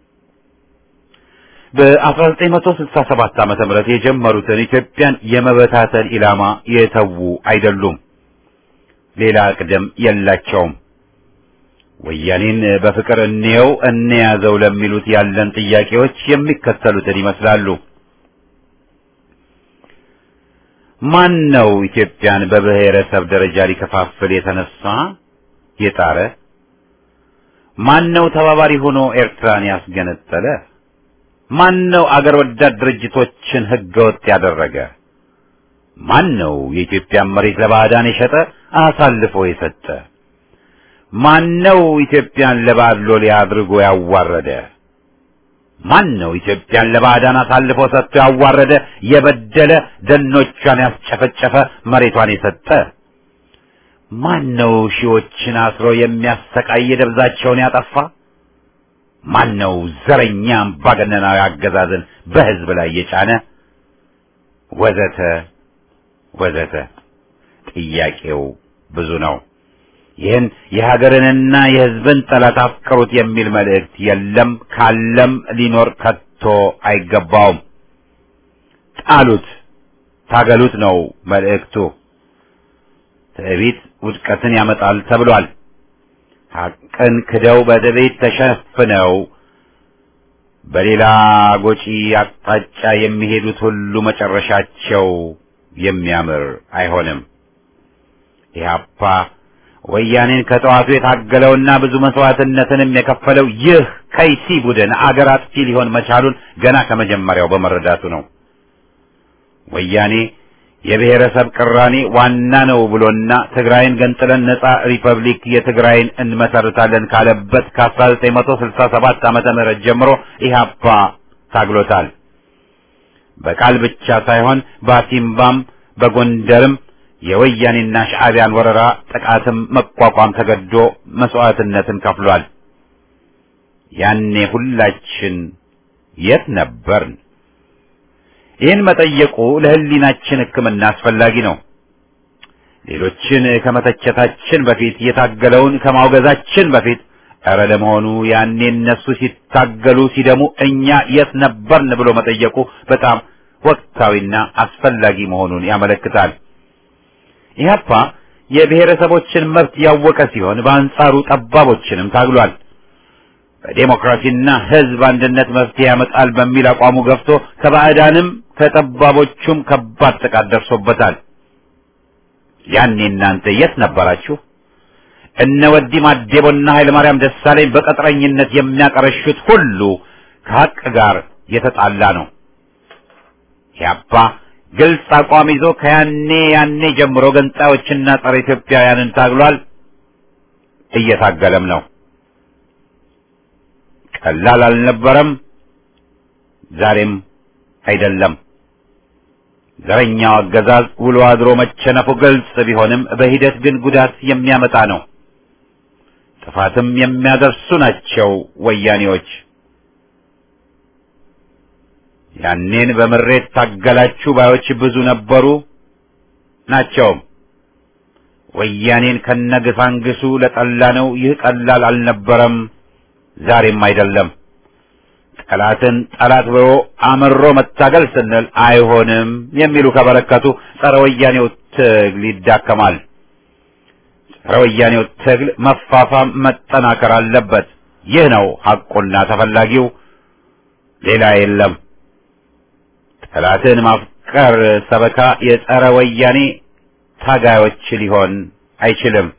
በ1967 ዓመተ ምህረት የጀመሩትን ኢትዮጵያን የመበታተን ኢላማ የተዉ አይደሉም። ሌላ ቅደም የላቸውም። ወያኔን በፍቅር እንየው እንያዘው ለሚሉት ያለን ጥያቄዎች የሚከተሉትን ይመስላሉ። ማን ነው ኢትዮጵያን በብሔረሰብ ደረጃ ሊከፋፍል የተነሳ የጣረ? ማን ነው ተባባሪ ሆኖ ኤርትራን ያስገነጠለ? ማን ነው አገር ወዳድ ድርጅቶችን ህገወጥ ያደረገ? ማን ነው የኢትዮጵያን መሬት ለባዕዳን የሸጠ አሳልፎ የሰጠ? ማን ነው ኢትዮጵያን ለባዕድ ሎሌ አድርጎ ያዋረደ? ማን ነው ኢትዮጵያን ለባዕዳን አሳልፎ ሰጥቶ ያዋረደ፣ የበደለ፣ ደኖቿን ያስጨፈጨፈ፣ መሬቷን የሰጠ? ማን ነው ሺዎችን አስሮ የሚያሰቃይ ደብዛቸውን ያጠፋ? ማን ነው ዘረኛ አምባገነናዊ አገዛዝን በህዝብ ላይ የጫነ? ወዘተ ወዘተ። ጥያቄው ብዙ ነው። ይህን የሀገርንና የህዝብን ጠላት አፍቅሩት የሚል መልእክት የለም፣ ካለም ሊኖር ከቶ አይገባውም። ጣሉት፣ ታገሉት ነው መልእክቱ። ትዕቢት ውድቀትን ያመጣል ተብሏል። ሐቅን ክደው በትዕቢት ተሸፍነው በሌላ ጎጪ አቅጣጫ የሚሄዱት ሁሉ መጨረሻቸው የሚያምር አይሆንም። ኢህአፓ ወያኔን ከጠዋቱ የታገለውና ብዙ መስዋዕትነትንም የከፈለው ይህ ከይሲ ቡድን አገር አጥፊ ሊሆን መቻሉን ገና ከመጀመሪያው በመረዳቱ ነው። ወያኔ የብሔረሰብ ቅራኔ ዋና ነው ብሎና ትግራይን ገንጥለን ነጻ ሪፐብሊክ የትግራይን እንመሰርታለን ካለበት ከ1967 ዓመተ ምህረት ጀምሮ ኢህአፓ ታግሎታል። በቃል ብቻ ሳይሆን በአሲምባም በጎንደርም የወያኔና ሻዕቢያን ወረራ ጥቃትም መቋቋም ተገዶ መስዋዕትነትን ከፍሏል። ያኔ ሁላችን የት ነበርን? ይህን መጠየቁ ለሕሊናችን ሕክምና አስፈላጊ ነው። ሌሎችን ከመተቸታችን በፊት የታገለውን ከማውገዛችን በፊት ኧረ ለመሆኑ ያኔ እነሱ ሲታገሉ ሲደሙ እኛ የት ነበርን ብሎ መጠየቁ በጣም ወቅታዊና አስፈላጊ መሆኑን ያመለክታል። ኢህአፓ የብሔረሰቦችን መብት ያወቀ ሲሆን በአንጻሩ ጠባቦችንም ታግሏል። በዴሞክራሲና ሕዝብ አንድነት መፍትሄ ያመጣል በሚል አቋሙ ገፍቶ ከባዕዳንም ከጠባቦቹም ከባድ ጥቃት ደርሶበታል። ያኔ እናንተ የት ነበራችሁ? እነ ወዲ ማዴቦና ኃይለ ማርያም ደሳለኝ በቀጥረኝነት የሚያቀረሹት ሁሉ ከሀቅ ጋር የተጣላ ነው። ኢህአፓ ግልጽ አቋም ይዞ ከያኔ ያኔ ጀምሮ ገንጣዮችና ጸረ ኢትዮጵያውያንን ታግሏል፣ እየታገለም ነው። ቀላል አልነበረም፣ ዛሬም አይደለም። ዘረኛው አገዛዝ ውሎ አድሮ መቸነፉ ግልጽ ቢሆንም በሂደት ግን ጉዳት የሚያመጣ ነው። ጥፋትም የሚያደርሱ ናቸው ወያኔዎች። ያኔን በምሬት ታገላችሁ ባዮች ብዙ ነበሩ ናቸውም። ወያኔን ከነግሳንግሱ ለጠላ ነው ይህ ቀላል አልነበረም፣ ዛሬም አይደለም። ጠላትን ጠላት ብሎ አምሮ መታገል ስንል አይሆንም የሚሉ ከበረከቱ ጸረ ወያኔው ትግል ይዳከማል። ጸረ ወያኔው ትግል መፋፋም መጠናከር አለበት። ይህ ነው ሐቁና ተፈላጊው፣ ሌላ የለም። ጠላትን ማፍቀር ሰበካ የጸረ ወያኔ ታጋዮች ሊሆን አይችልም።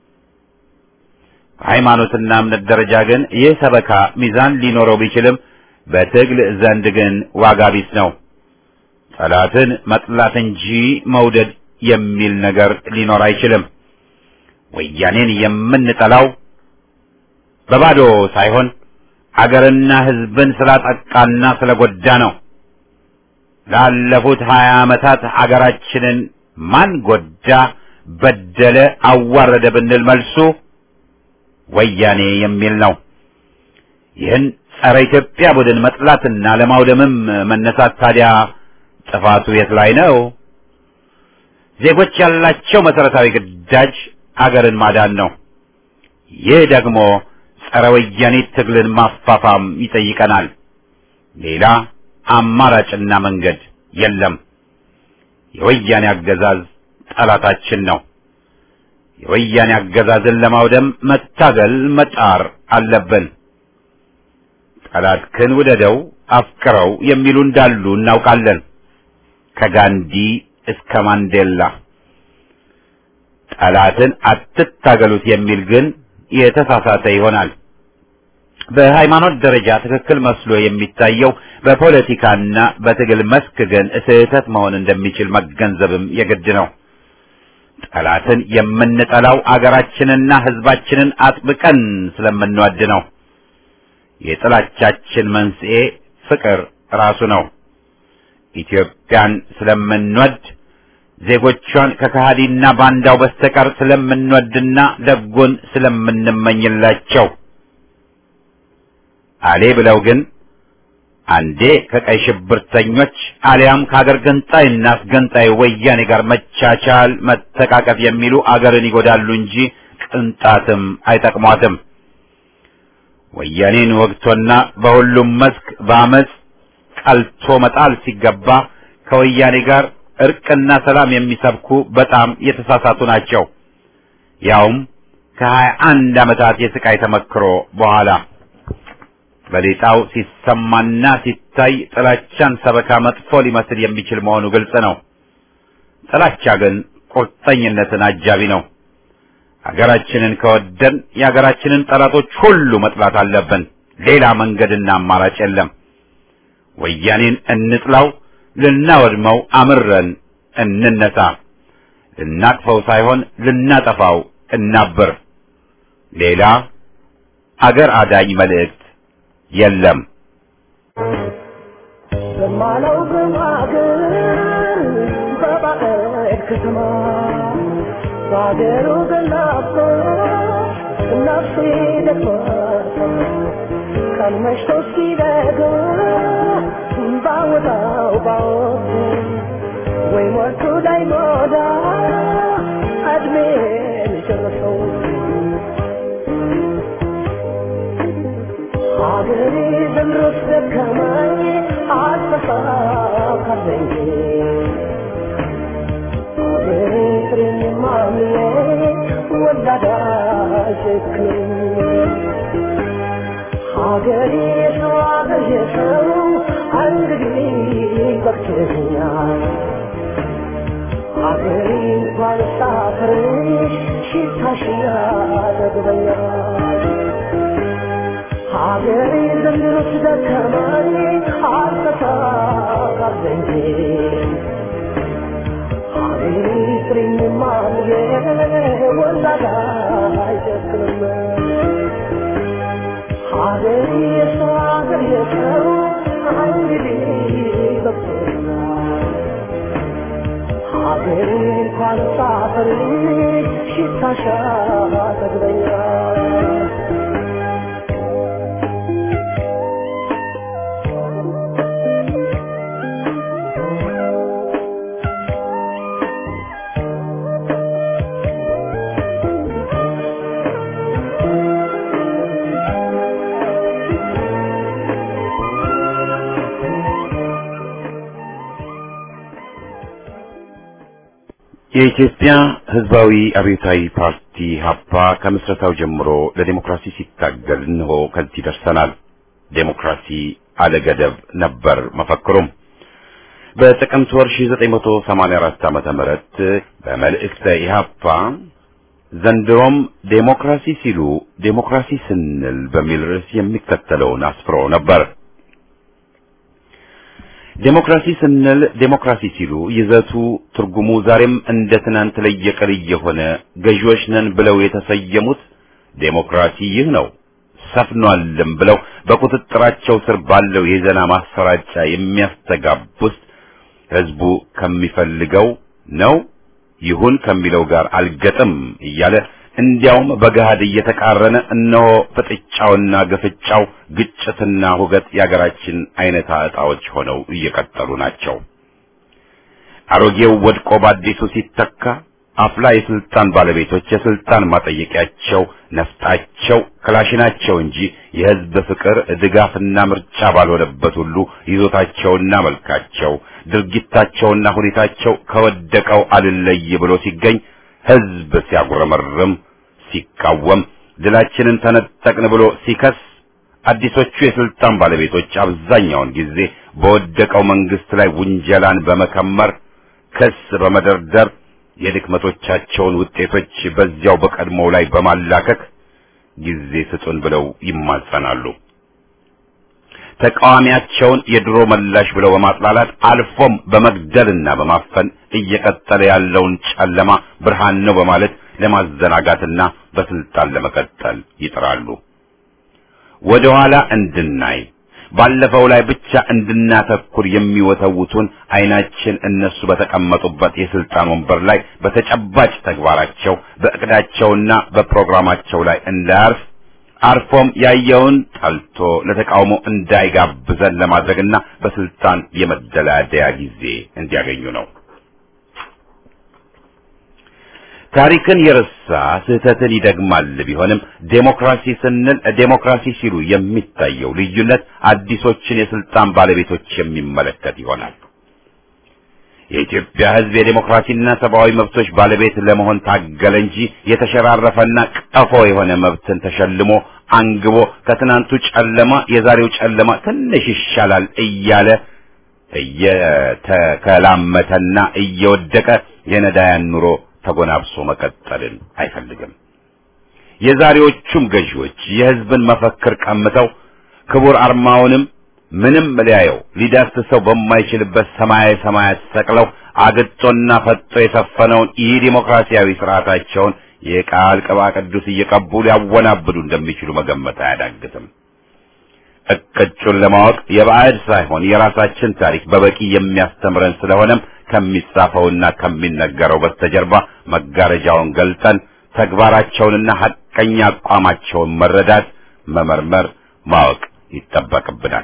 በሃይማኖትና እምነት ደረጃ ግን ይህ ሰበካ ሚዛን ሊኖረው ቢችልም በትግል ዘንድ ግን ዋጋ ቢስ ነው። ጠላትን መጥላት እንጂ መውደድ የሚል ነገር ሊኖር አይችልም። ወያኔን የምንጠላው በባዶ ሳይሆን አገርና ሕዝብን ስላጠቃና ስለጎዳ ነው። ላለፉት ሀያ ዓመታት አገራችንን ማን ጎዳ፣ በደለ፣ አዋረደ ብንል መልሱ ወያኔ የሚል ነው። ይህን ጸረ ኢትዮጵያ ቡድን መጥላትና ለማውደምም መነሳት ታዲያ ጥፋቱ የት ላይ ነው? ዜጎች ያላቸው መሰረታዊ ግዳጅ አገርን ማዳን ነው። ይህ ደግሞ ጸረ ወያኔ ትግልን ማፋፋም ይጠይቀናል። ሌላ አማራጭና መንገድ የለም። የወያኔ አገዛዝ ጠላታችን ነው። የወያኔ አገዛዝን ለማውደም መታገል መጣር አለብን። ጠላትህን ውደደው አፍቅረው የሚሉ እንዳሉ እናውቃለን። ከጋንዲ እስከ ማንዴላ ጠላትን አትታገሉት የሚል ግን የተሳሳተ ይሆናል። በሃይማኖት ደረጃ ትክክል መስሎ የሚታየው በፖለቲካና በትግል መስክ ግን ስህተት መሆን እንደሚችል መገንዘብም የግድ ነው። ጠላትን የምንጠላው አገራችንና ሕዝባችንን አጥብቀን ስለምንወድ ነው። የጥላቻችን መንስኤ ፍቅር ራሱ ነው። ኢትዮጵያን ስለምንወድ ዜጎቿን ከከሃዲና ባንዳው በስተቀር ስለምንወድና ደጉን ስለምንመኝላቸው አሌ ብለው ግን አንዴ ከቀይ ሽብርተኞች አሊያም ከአገር ገንጣይና አስገንጣይ ወያኔ ጋር መቻቻል፣ መተቃቀፍ የሚሉ አገርን ይጎዳሉ እንጂ ቅንጣትም አይጠቅሟትም። ወያኔን ወግቶና በሁሉም መስክ በአመፅ ቀልቶ መጣል ሲገባ ከወያኔ ጋር እርቅና ሰላም የሚሰብኩ በጣም የተሳሳቱ ናቸው። ያውም ከሀያ አንድ ዓመታት የስቃይ ተመክሮ በኋላ በሌጣው ሲሰማና ሲታይ ጥላቻን ሰበካ መጥፎ ሊመስል የሚችል መሆኑ ግልጽ ነው። ጥላቻ ግን ቁርጠኝነትን አጃቢ ነው። ሀገራችንን ከወደን የሀገራችንን ጠላቶች ሁሉ መጥላት አለብን። ሌላ መንገድና አማራጭ የለም። ወያኔን እንጥላው፣ ልናወድመው አምረን እንነሳ። ልናቅፈው ሳይሆን ልናጠፋው እናብር። ሌላ አገር አዳኝ መልእክት የለም። በማለው በማገር በባዕድ ከተማ በአገሩ ገላፎ ነፍሴ ደክሟት ቀን መሽቶ ሲነጋ ባወጣው ባወጣ ወይ ሞቱ ላይ ሞዳ እድሜን ጨረሰው ሀገሬ ዘምሮት ደከማኝ አልተሳካለኝ ሀገሬ ፍሬን ማምዬ ወላዳ ሸክም ሀገሬ ሰው አገሬ ሰው እንግዲህ በቅቶኛል ሀገሬ እንኳን ሳፍርሽ ሽታሽ ያጠግበኛል ሀገሬ ዘንድሮስ ደከማኝ አልተሳካለኝ ሀገሬ ፍሬኝ ማምዬ ወላዳ አይጨክንም ሀገሬ የሰው ሀገር የሰው እንግዲህ በቅቶኛል ሀገሬ እንኳን ሳፍርሽ ሽታሽ ያጠግበኛል የኢትዮጵያ ሕዝባዊ አብዮታዊ ፓርቲ ሀፓ ከምስረታው ጀምሮ ለዲሞክራሲ ሲታገል እንሆ ከዚህ ደርሰናል። ዴሞክራሲ አለገደብ ነበር መፈክሩም። በጥቅምት ወር 1984 ዓመተ ምህረት በመልእክተ ኢህአፓ ዘንድሮም ዴሞክራሲ ሲሉ ዴሞክራሲ ስንል በሚል ርዕስ የሚከተለውን አስፍሮ ነበር። ዴሞክራሲ ስንል ዴሞክራሲ ሲሉ ይዘቱ ትርጉሙ ዛሬም እንደ ትናንት ለየቅል የሆነ ገዢዎች ነን ብለው የተሰየሙት ዴሞክራሲ ይህ ነው ሰፍኗልም ብለው በቁጥጥራቸው ስር ባለው የዜና ማሰራጫ የሚያስተጋቡት ህዝቡ ከሚፈልገው ነው ይሁን ከሚለው ጋር አልገጥም እያለ እንዲያውም በገሃድ እየተቃረነ እነሆ ፍጥጫውና ግፍጫው ግጭትና ሁገት የአገራችን አይነታ ዕጣዎች ሆነው እየቀጠሉ ናቸው። አሮጌው ወድቆ በአዲሱ ሲተካ አፍላ የስልጣን ባለቤቶች የስልጣን ማጠየቂያቸው ነፍጣቸው ክላሽናቸው እንጂ የህዝብ ፍቅር ድጋፍና ምርጫ ባልሆነበት ሁሉ ይዞታቸውና መልካቸው ድርጊታቸውና ሁኔታቸው ከወደቀው አልለይ ብሎ ሲገኝ ህዝብ ሲያጉረመርም ሲቃወም ድላችንን ተነጠቅን ብሎ ሲከስ አዲሶቹ የስልጣን ባለቤቶች አብዛኛውን ጊዜ በወደቀው መንግስት ላይ ውንጀላን በመከመር ክስ በመደርደር የድክመቶቻቸውን ውጤቶች በዚያው በቀድሞው ላይ በማላከክ ጊዜ ስጡን ብለው ይማጸናሉ። ተቃዋሚያቸውን የድሮ መላሽ ብለው በማጥላላት አልፎም በመግደልና በማፈን እየቀጠለ ያለውን ጨለማ ብርሃን ነው በማለት ለማዘናጋትና በስልጣን ለመቀጠል ይጥራሉ። ወደ ኋላ እንድናይ ባለፈው ላይ ብቻ እንድናተኩር የሚወተውቱን አይናችን እነሱ በተቀመጡበት የስልጣን ወንበር ላይ በተጨባጭ ተግባራቸው በእቅዳቸውና በፕሮግራማቸው ላይ እንዳያርፍ አርፎም ያየውን ጠልቶ ለተቃውሞ እንዳይጋብዘን ለማድረግና በስልጣን የመደላደያ ጊዜ እንዲያገኙ ነው። ታሪክን የረሳ ስህተትን ይደግማል ቢሆንም ዴሞክራሲ ስንል ዴሞክራሲ ሲሉ የሚታየው ልዩነት አዲሶችን የስልጣን ባለቤቶች የሚመለከት ይሆናል። የኢትዮጵያ ሕዝብ የዴሞክራሲና ሰብአዊ መብቶች ባለቤት ለመሆን ታገለ እንጂ የተሸራረፈና ቀፎ የሆነ መብትን ተሸልሞ አንግቦ ከትናንቱ ጨለማ የዛሬው ጨለማ ትንሽ ይሻላል እያለ እየተከላመተና እየወደቀ የነዳያን ኑሮ ተጎናብሶ መቀጠልን አይፈልግም። የዛሬዎቹም ገዢዎች የሕዝብን መፈክር ቀምተው ክቡር አርማውንም ምንም ሊያየው ሊዳስሰው በማይችልበት ሰማያዊ ሰማያት ሰቅለው አግጦና ፈጦ የሰፈነውን ይህ ዲሞክራሲያዊ ስርዓታቸውን የቃል ቅባ ቅዱስ እየቀቡ ሊያወናብዱ እንደሚችሉ መገመት አያዳግትም። እቅጩን ለማወቅ የባዕድ ሳይሆን የራሳችን ታሪክ በበቂ የሚያስተምረን ስለሆነም ከሚጻፈውና ከሚነገረው በስተጀርባ መጋረጃውን ገልጠን ተግባራቸውንና ሐቀኛ አቋማቸውን መረዳት፣ መመርመር፣ ማወቅ ይጠበቅብናል።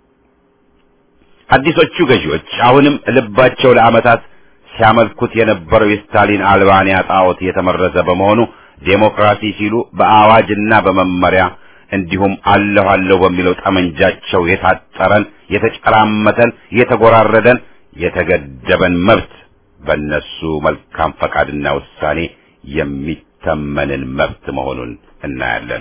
አዲሶቹ ገዢዎች አሁንም ልባቸው ለዓመታት ሲያመልኩት የነበረው የስታሊን አልባንያ ጣዖት የተመረዘ በመሆኑ ዴሞክራሲ ሲሉ በአዋጅና በመመሪያ እንዲሁም አለሁ አለሁ በሚለው ጠመንጃቸው የታጠረን የተጨራመተን የተጎራረደን የተገደበን መብት በእነሱ መልካም ፈቃድና ውሳኔ የሚተመንን መብት መሆኑን እናያለን።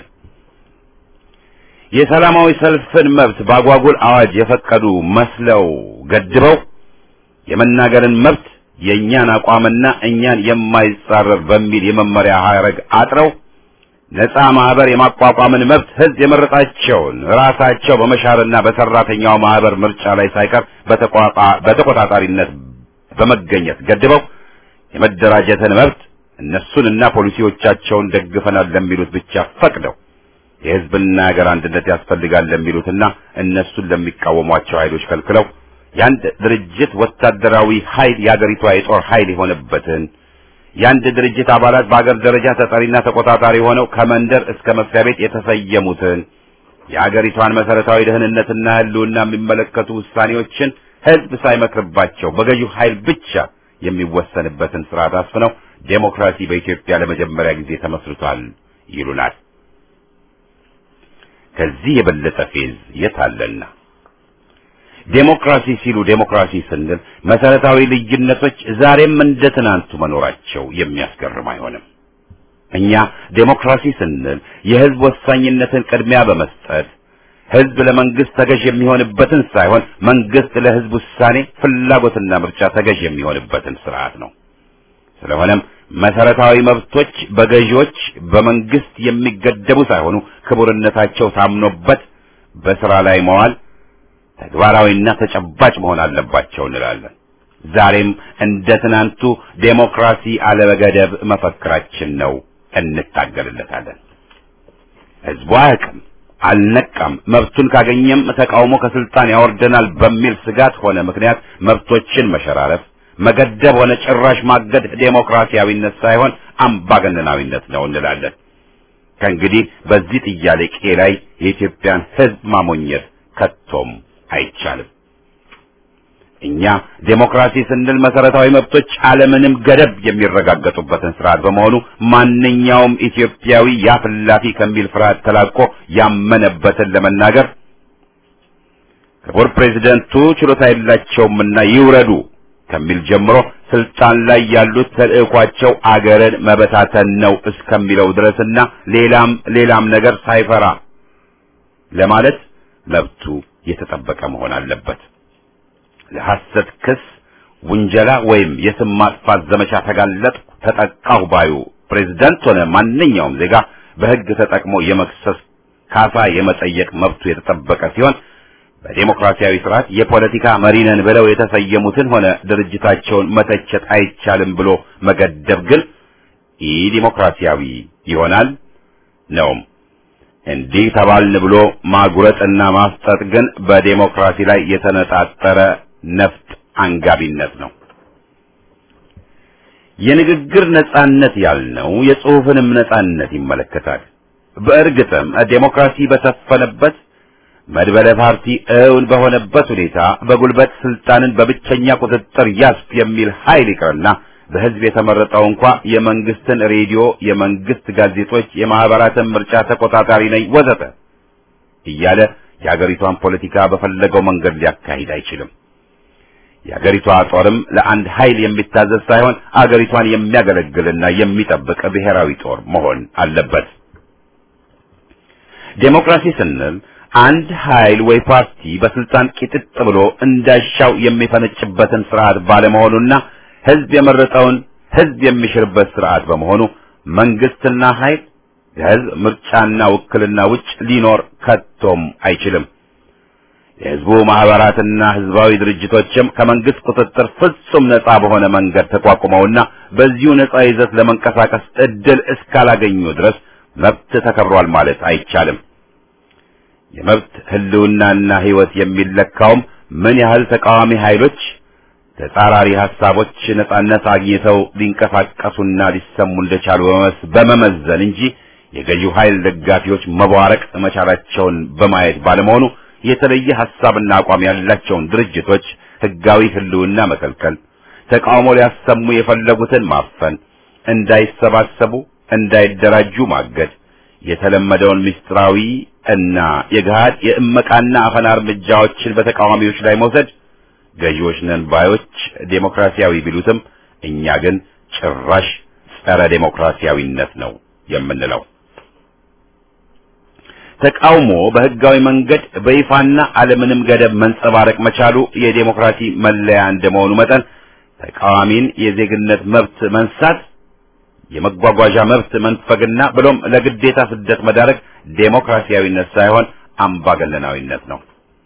የሰላማዊ ሰልፍን መብት በአጓጉል አዋጅ የፈቀዱ መስለው ገድበው የመናገርን መብት የእኛን አቋምና እኛን የማይጻረር በሚል የመመሪያ ሐረግ አጥረው ነፃ ማህበር የማቋቋምን መብት ህዝብ የመረጣቸውን ራሳቸው በመሻርና በሰራተኛው ማህበር ምርጫ ላይ ሳይቀር በተቆጣጣሪነት በመገኘት ገድበው የመደራጀትን መብት እነሱንና ፖሊሲዎቻቸውን ደግፈናል ለሚሉት ብቻ ፈቅደው የህዝብና ሀገር አንድነት ያስፈልጋል ለሚሉትና እነሱን ለሚቃወሟቸው ኃይሎች ከልክለው የአንድ ድርጅት ወታደራዊ ኃይል የአገሪቷ የጦር ኃይል የሆነበትን የአንድ ድርጅት አባላት በአገር ደረጃ ተጠሪና ተቆጣጣሪ ሆነው ከመንደር እስከ መስሪያ ቤት የተሰየሙትን የአገሪቷን መሰረታዊ ደህንነትና ህልውና የሚመለከቱ ውሳኔዎችን ህዝብ ሳይመክርባቸው በገዢው ኃይል ብቻ የሚወሰንበትን ስርዓት አስፍነው ዴሞክራሲ በኢትዮጵያ ለመጀመሪያ ጊዜ ተመስርቷል ይሉናል። ከዚህ የበለጠ ፌዝ የት አለና? ዴሞክራሲ ሲሉ ዴሞክራሲ ስንል መሰረታዊ ልዩነቶች ዛሬም እንደ ትናንቱ መኖራቸው የሚያስገርም አይሆንም። እኛ ዴሞክራሲ ስንል የህዝብ ወሳኝነትን ቅድሚያ በመስጠት ህዝብ ለመንግስት ተገዥ የሚሆንበትን ሳይሆን መንግስት ለህዝብ ውሳኔ ፍላጎትና ምርጫ ተገዥ የሚሆንበትን ስርዓት ነው። ስለሆነም መሰረታዊ መብቶች በገዢዎች በመንግስት የሚገደቡ ሳይሆኑ ክቡርነታቸው ታምኖበት በስራ ላይ መዋል ተግባራዊና ተጨባጭ መሆን አለባቸው እንላለን። ዛሬም እንደ ትናንቱ ዴሞክራሲ አለበገደብ መፈክራችን ነው፣ እንታገልለታለን። ህዝቡ አያውቅም፣ አልነቃም፣ መብቱን ካገኘም ተቃውሞ ከስልጣን ያወርደናል በሚል ስጋት ሆነ ምክንያት መብቶችን መሸራረፍ፣ መገደብ ሆነ ጭራሽ ማገድ ዴሞክራሲያዊነት ሳይሆን አምባገነናዊነት ነው እንላለን። ከእንግዲህ በዚህ ጥያቄ ላይ የኢትዮጵያን ህዝብ ማሞኘት ከቶም አይቻልም። እኛ ዴሞክራሲ ስንል መሰረታዊ መብቶች አለምንም ገደብ የሚረጋገጡበትን ስርዓት በመሆኑ ማንኛውም ኢትዮጵያዊ ያፍላፊ ከሚል ፍርሃት ተላቆ ያመነበትን ለመናገር ክቡር ፕሬዚደንቱ ችሎታ የላቸውምና ይውረዱ ከሚል ጀምሮ ስልጣን ላይ ያሉት ተልእኳቸው አገርን መበታተን ነው እስከሚለው ድረስና ሌላም ሌላም ነገር ሳይፈራ ለማለት መብቱ የተጠበቀ መሆን አለበት። ለሐሰት ክስ፣ ውንጀላ ወይም የስም ማጥፋት ዘመቻ ተጋለጥኩ፣ ተጠቃሁ ባዩ ፕሬዝዳንት ሆነ ማንኛውም ዜጋ በሕግ ተጠቅሞ የመክሰስ ካሳ የመጠየቅ መብቱ የተጠበቀ ሲሆን በዴሞክራሲያዊ ስርዓት የፖለቲካ መሪነን ብለው የተሰየሙትን ሆነ ድርጅታቸውን መተቸት አይቻልም ብሎ መገደብ ግን ኢ ዲሞክራሲያዊ ይሆናል ነውም። እንዲህ ተባልን ብሎ ማጉረጥና ማፍጠጥ ግን በዴሞክራሲ ላይ የተነጣጠረ ነፍጥ አንጋቢነት ነው። የንግግር ነጻነት ያልነው የጽሑፍንም ነጻነት ይመለከታል። በእርግጥም ዴሞክራሲ በሰፈነበት መድበለ ፓርቲ እውን በሆነበት ሁኔታ በጉልበት ስልጣንን በብቸኛ ቁጥጥር ያስፍ የሚል ኃይል ይቅርና በህዝብ የተመረጠው እንኳ የመንግስትን ሬዲዮ፣ የመንግስት ጋዜጦች፣ የማህበራትን ምርጫ ተቆጣጣሪ ነኝ ወዘተ እያለ የአገሪቷን ፖለቲካ በፈለገው መንገድ ሊያካሂድ አይችልም። የአገሪቷ ጦርም ለአንድ ኃይል የሚታዘዝ ሳይሆን አገሪቷን የሚያገለግልና የሚጠብቅ ብሔራዊ ጦር መሆን አለበት። ዴሞክራሲ ስንል አንድ ኃይል ወይ ፓርቲ በስልጣን ቂጥጥ ብሎ እንዳሻው የሚፈነጭበትን ስርዓት ባለመሆኑና ህዝብ የመረጠውን ህዝብ የሚሽርበት ስርዓት በመሆኑ መንግስትና ኃይል ከህዝብ ምርጫና ውክልና ውጭ ሊኖር ከቶም አይችልም። የህዝቡ ማህበራትና ህዝባዊ ድርጅቶችም ከመንግስት ቁጥጥር ፍጹም ነጻ በሆነ መንገድ ተቋቁመውና በዚሁ ነጻ ይዘት ለመንቀሳቀስ እድል እስካላገኙ ድረስ መብት ተከብሯል ማለት አይቻልም። የመብት ህልውናና ህይወት የሚለካውም ምን ያህል ተቃዋሚ ኃይሎች ተጻራሪ ሐሳቦች ነጻነት አግኝተው ሊንቀሳቀሱና ሊሰሙ እንደቻሉ በመመዘን እንጂ የገዢው ኃይል ደጋፊዎች መቧረቅ መቻላቸውን በማየት ባለመሆኑ የተለየ ሐሳብና አቋም ያላቸውን ድርጅቶች ህጋዊ ህልውና መከልከል፣ ተቃውሞ ሊያሰሙ የፈለጉትን ማፈን፣ እንዳይሰባሰቡ፣ እንዳይደራጁ ማገድ፣ የተለመደውን ምስጢራዊ እና የገሃድ የእመቃና አፈና እርምጃዎችን በተቃዋሚዎች ላይ መውሰድ ገዢዎች ነን ባዮች ዴሞክራሲያዊ ቢሉትም እኛ ግን ጭራሽ ጸረ ዴሞክራሲያዊነት ነው የምንለው። ተቃውሞ በህጋዊ መንገድ በይፋና አለምንም ገደብ መንጸባረቅ መቻሉ የዴሞክራሲ መለያ እንደመሆኑ መጠን ተቃዋሚን የዜግነት መብት መንሳት፣ የመጓጓዣ መብት መንፈግና ብሎም ለግዴታ ስደት መዳረግ ዴሞክራሲያዊነት ሳይሆን አምባገነናዊነት ነው።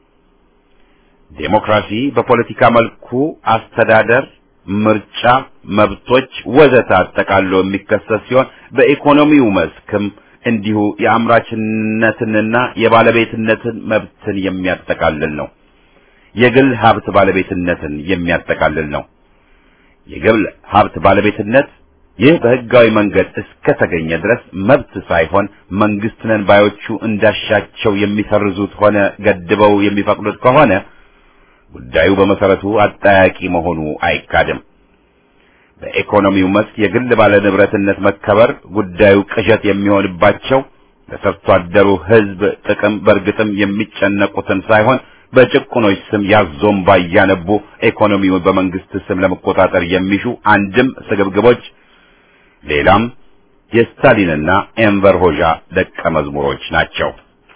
ዴሞክራሲ በፖለቲካ መልኩ አስተዳደር፣ ምርጫ፣ መብቶች ወዘተ አጠቃሎ የሚከሰት ሲሆን በኢኮኖሚው መስክም እንዲሁ የአምራችነትንና የባለቤትነትን መብትን የሚያጠቃልል ነው። የግል ሀብት ባለቤትነትን የሚያጠቃልል ነው። የግል ሀብት ባለቤትነት ይህ በህጋዊ መንገድ እስከተገኘ ድረስ መብት ሳይሆን መንግስት ነን ባዮቹ እንዳሻቸው የሚሰርዙት ሆነ ገድበው የሚፈቅዱት ከሆነ ጉዳዩ በመሰረቱ አጠያቂ መሆኑ አይካድም። በኢኮኖሚው መስክ የግል ባለንብረትነት መከበር ጉዳዩ ቅዠት የሚሆንባቸው ለሰርቶ አደሩ ህዝብ ጥቅም በእርግጥም የሚጨነቁትን ሳይሆን በጭቁኖች ስም ያዞምባ እያነቡ ኢኮኖሚውን በመንግስት ስም ለመቆጣጠር የሚሹ አንድም ስግብግቦች፣ ሌላም የስታሊንና ኤንቨር ሆዣ ደቀ መዝሙሮች ናቸው።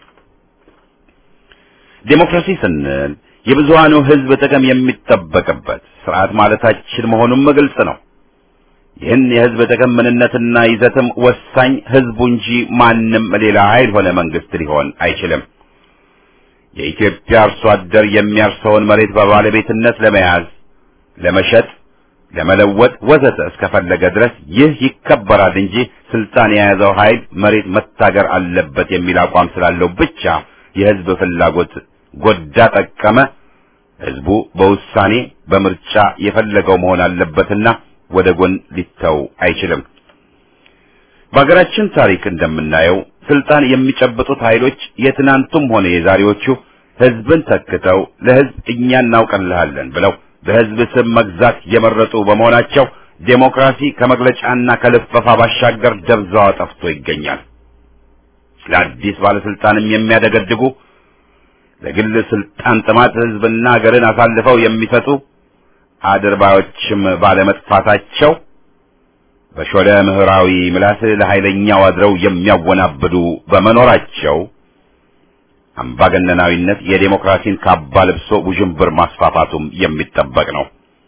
ዴሞክራሲ ስንል የብዙሃኑ ህዝብ ጥቅም የሚጠበቅበት ስርዓት ማለታችን መሆኑም ግልጽ ነው። ይህን የህዝብ ጥቅም ምንነትና ይዘትም ወሳኝ ህዝቡ እንጂ ማንም ሌላ ኃይል ሆነ መንግስት ሊሆን አይችልም። የኢትዮጵያ አርሶ አደር የሚያርሰውን መሬት በባለቤትነት ለመያዝ፣ ለመሸጥ፣ ለመለወጥ ወዘተ እስከፈለገ ድረስ ይህ ይከበራል እንጂ ስልጣን የያዘው ኃይል መሬት መታገር አለበት የሚል አቋም ስላለው ብቻ የህዝብ ፍላጎት ጎዳ ጠቀመ ህዝቡ በውሳኔ በምርጫ የፈለገው መሆን አለበትና ወደ ጎን ሊተው አይችልም። በሀገራችን ታሪክ እንደምናየው ስልጣን የሚጨብጡት ኃይሎች የትናንቱም ሆነ የዛሬዎቹ ህዝብን ተክተው ለህዝብ እኛ እናውቅልሃለን ብለው በህዝብ ስም መግዛት የመረጡ በመሆናቸው ዴሞክራሲ ከመግለጫና ከልፈፋ ባሻገር ደብዛዋ ጠፍቶ ይገኛል። ለአዲስ ባለስልጣንም የሚያደገድጉ ለግል ስልጣን ጥማት ህዝብና ሀገርን አሳልፈው የሚሰጡ አድርባዮችም ባለመጥፋታቸው በሾለ ምህራዊ ምላስ ለኃይለኛው አድረው የሚያወናብዱ በመኖራቸው አምባገነናዊነት የዴሞክራሲን ካባ ለብሶ ውዥንብር ማስፋፋቱም የሚጠበቅ ነው።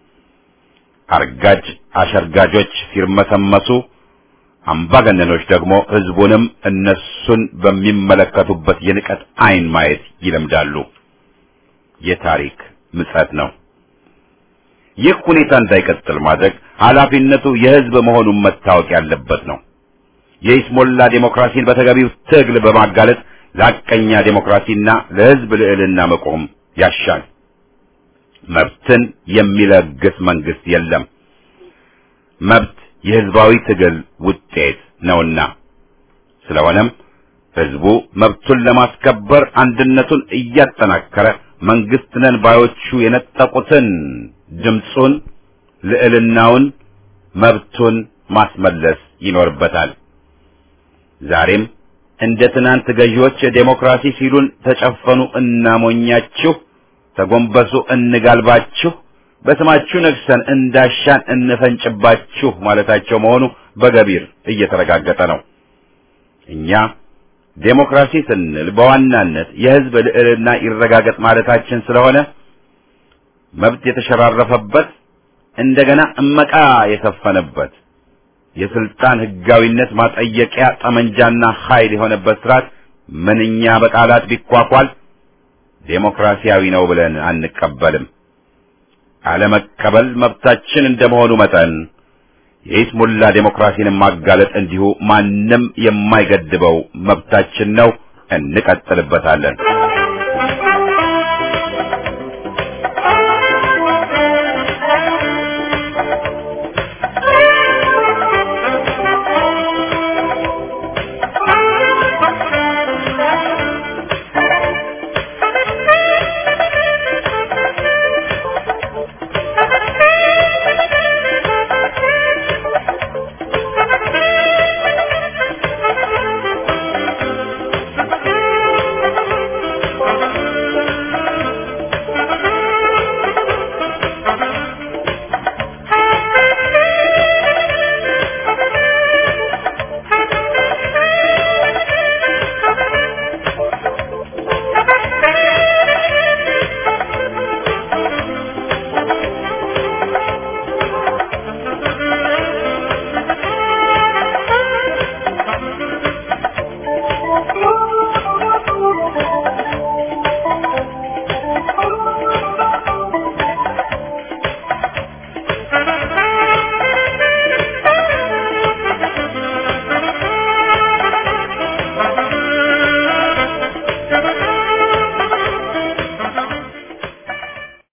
አርጋጅ አሸርጋጆች ሲርመሰመሱ፣ አምባገነኖች ደግሞ ህዝቡንም እነሱን በሚመለከቱበት የንቀት አይን ማየት ይለምዳሉ። የታሪክ ምጸት ነው። ይህ ሁኔታ እንዳይቀጥል ማድረግ ኃላፊነቱ የህዝብ መሆኑን መታወቅ ያለበት ነው። የኢስሞላ ዴሞክራሲን በተገቢው ትግል በማጋለጥ ለሐቀኛ ዴሞክራሲና ለህዝብ ልዕልና መቆም ያሻል። መብትን የሚለግስ መንግስት የለም። መብት የህዝባዊ ትግል ውጤት ነውና ስለሆነም ህዝቡ መብቱን ለማስከበር አንድነቱን እያጠናከረ መንግስት ነን ባዮቹ የነጠቁትን ድምፁን፣ ልዕልናውን፣ መብቱን ማስመለስ ይኖርበታል። ዛሬም እንደ ትናንት ገዢዎች ዴሞክራሲ ሲሉን ተጨፈኑ እናሞኛችሁ፣ ተጎንበሱ እንጋልባችሁ፣ በስማችሁ ነግሰን እንዳሻን እንፈንጭባችሁ ማለታቸው መሆኑ በገቢር እየተረጋገጠ ነው። እኛ ዴሞክራሲ ስንል በዋናነት የህዝብ ልዕልና ይረጋገጥ ማለታችን ስለሆነ መብት የተሸራረፈበት እንደገና እመቃ የሰፈነበት የስልጣን ህጋዊነት ማጠየቂያ ጠመንጃና ኃይል የሆነበት ስርዓት ምንኛ በቃላት ቢኳኳል ዴሞክራሲያዊ ነው ብለን አንቀበልም። አለመቀበል መብታችን እንደመሆኑ መጠን የኢስሙላ ዴሞክራሲን ማጋለጥ እንዲሁ ማንም የማይገድበው መብታችን ነው። እንቀጥልበታለን።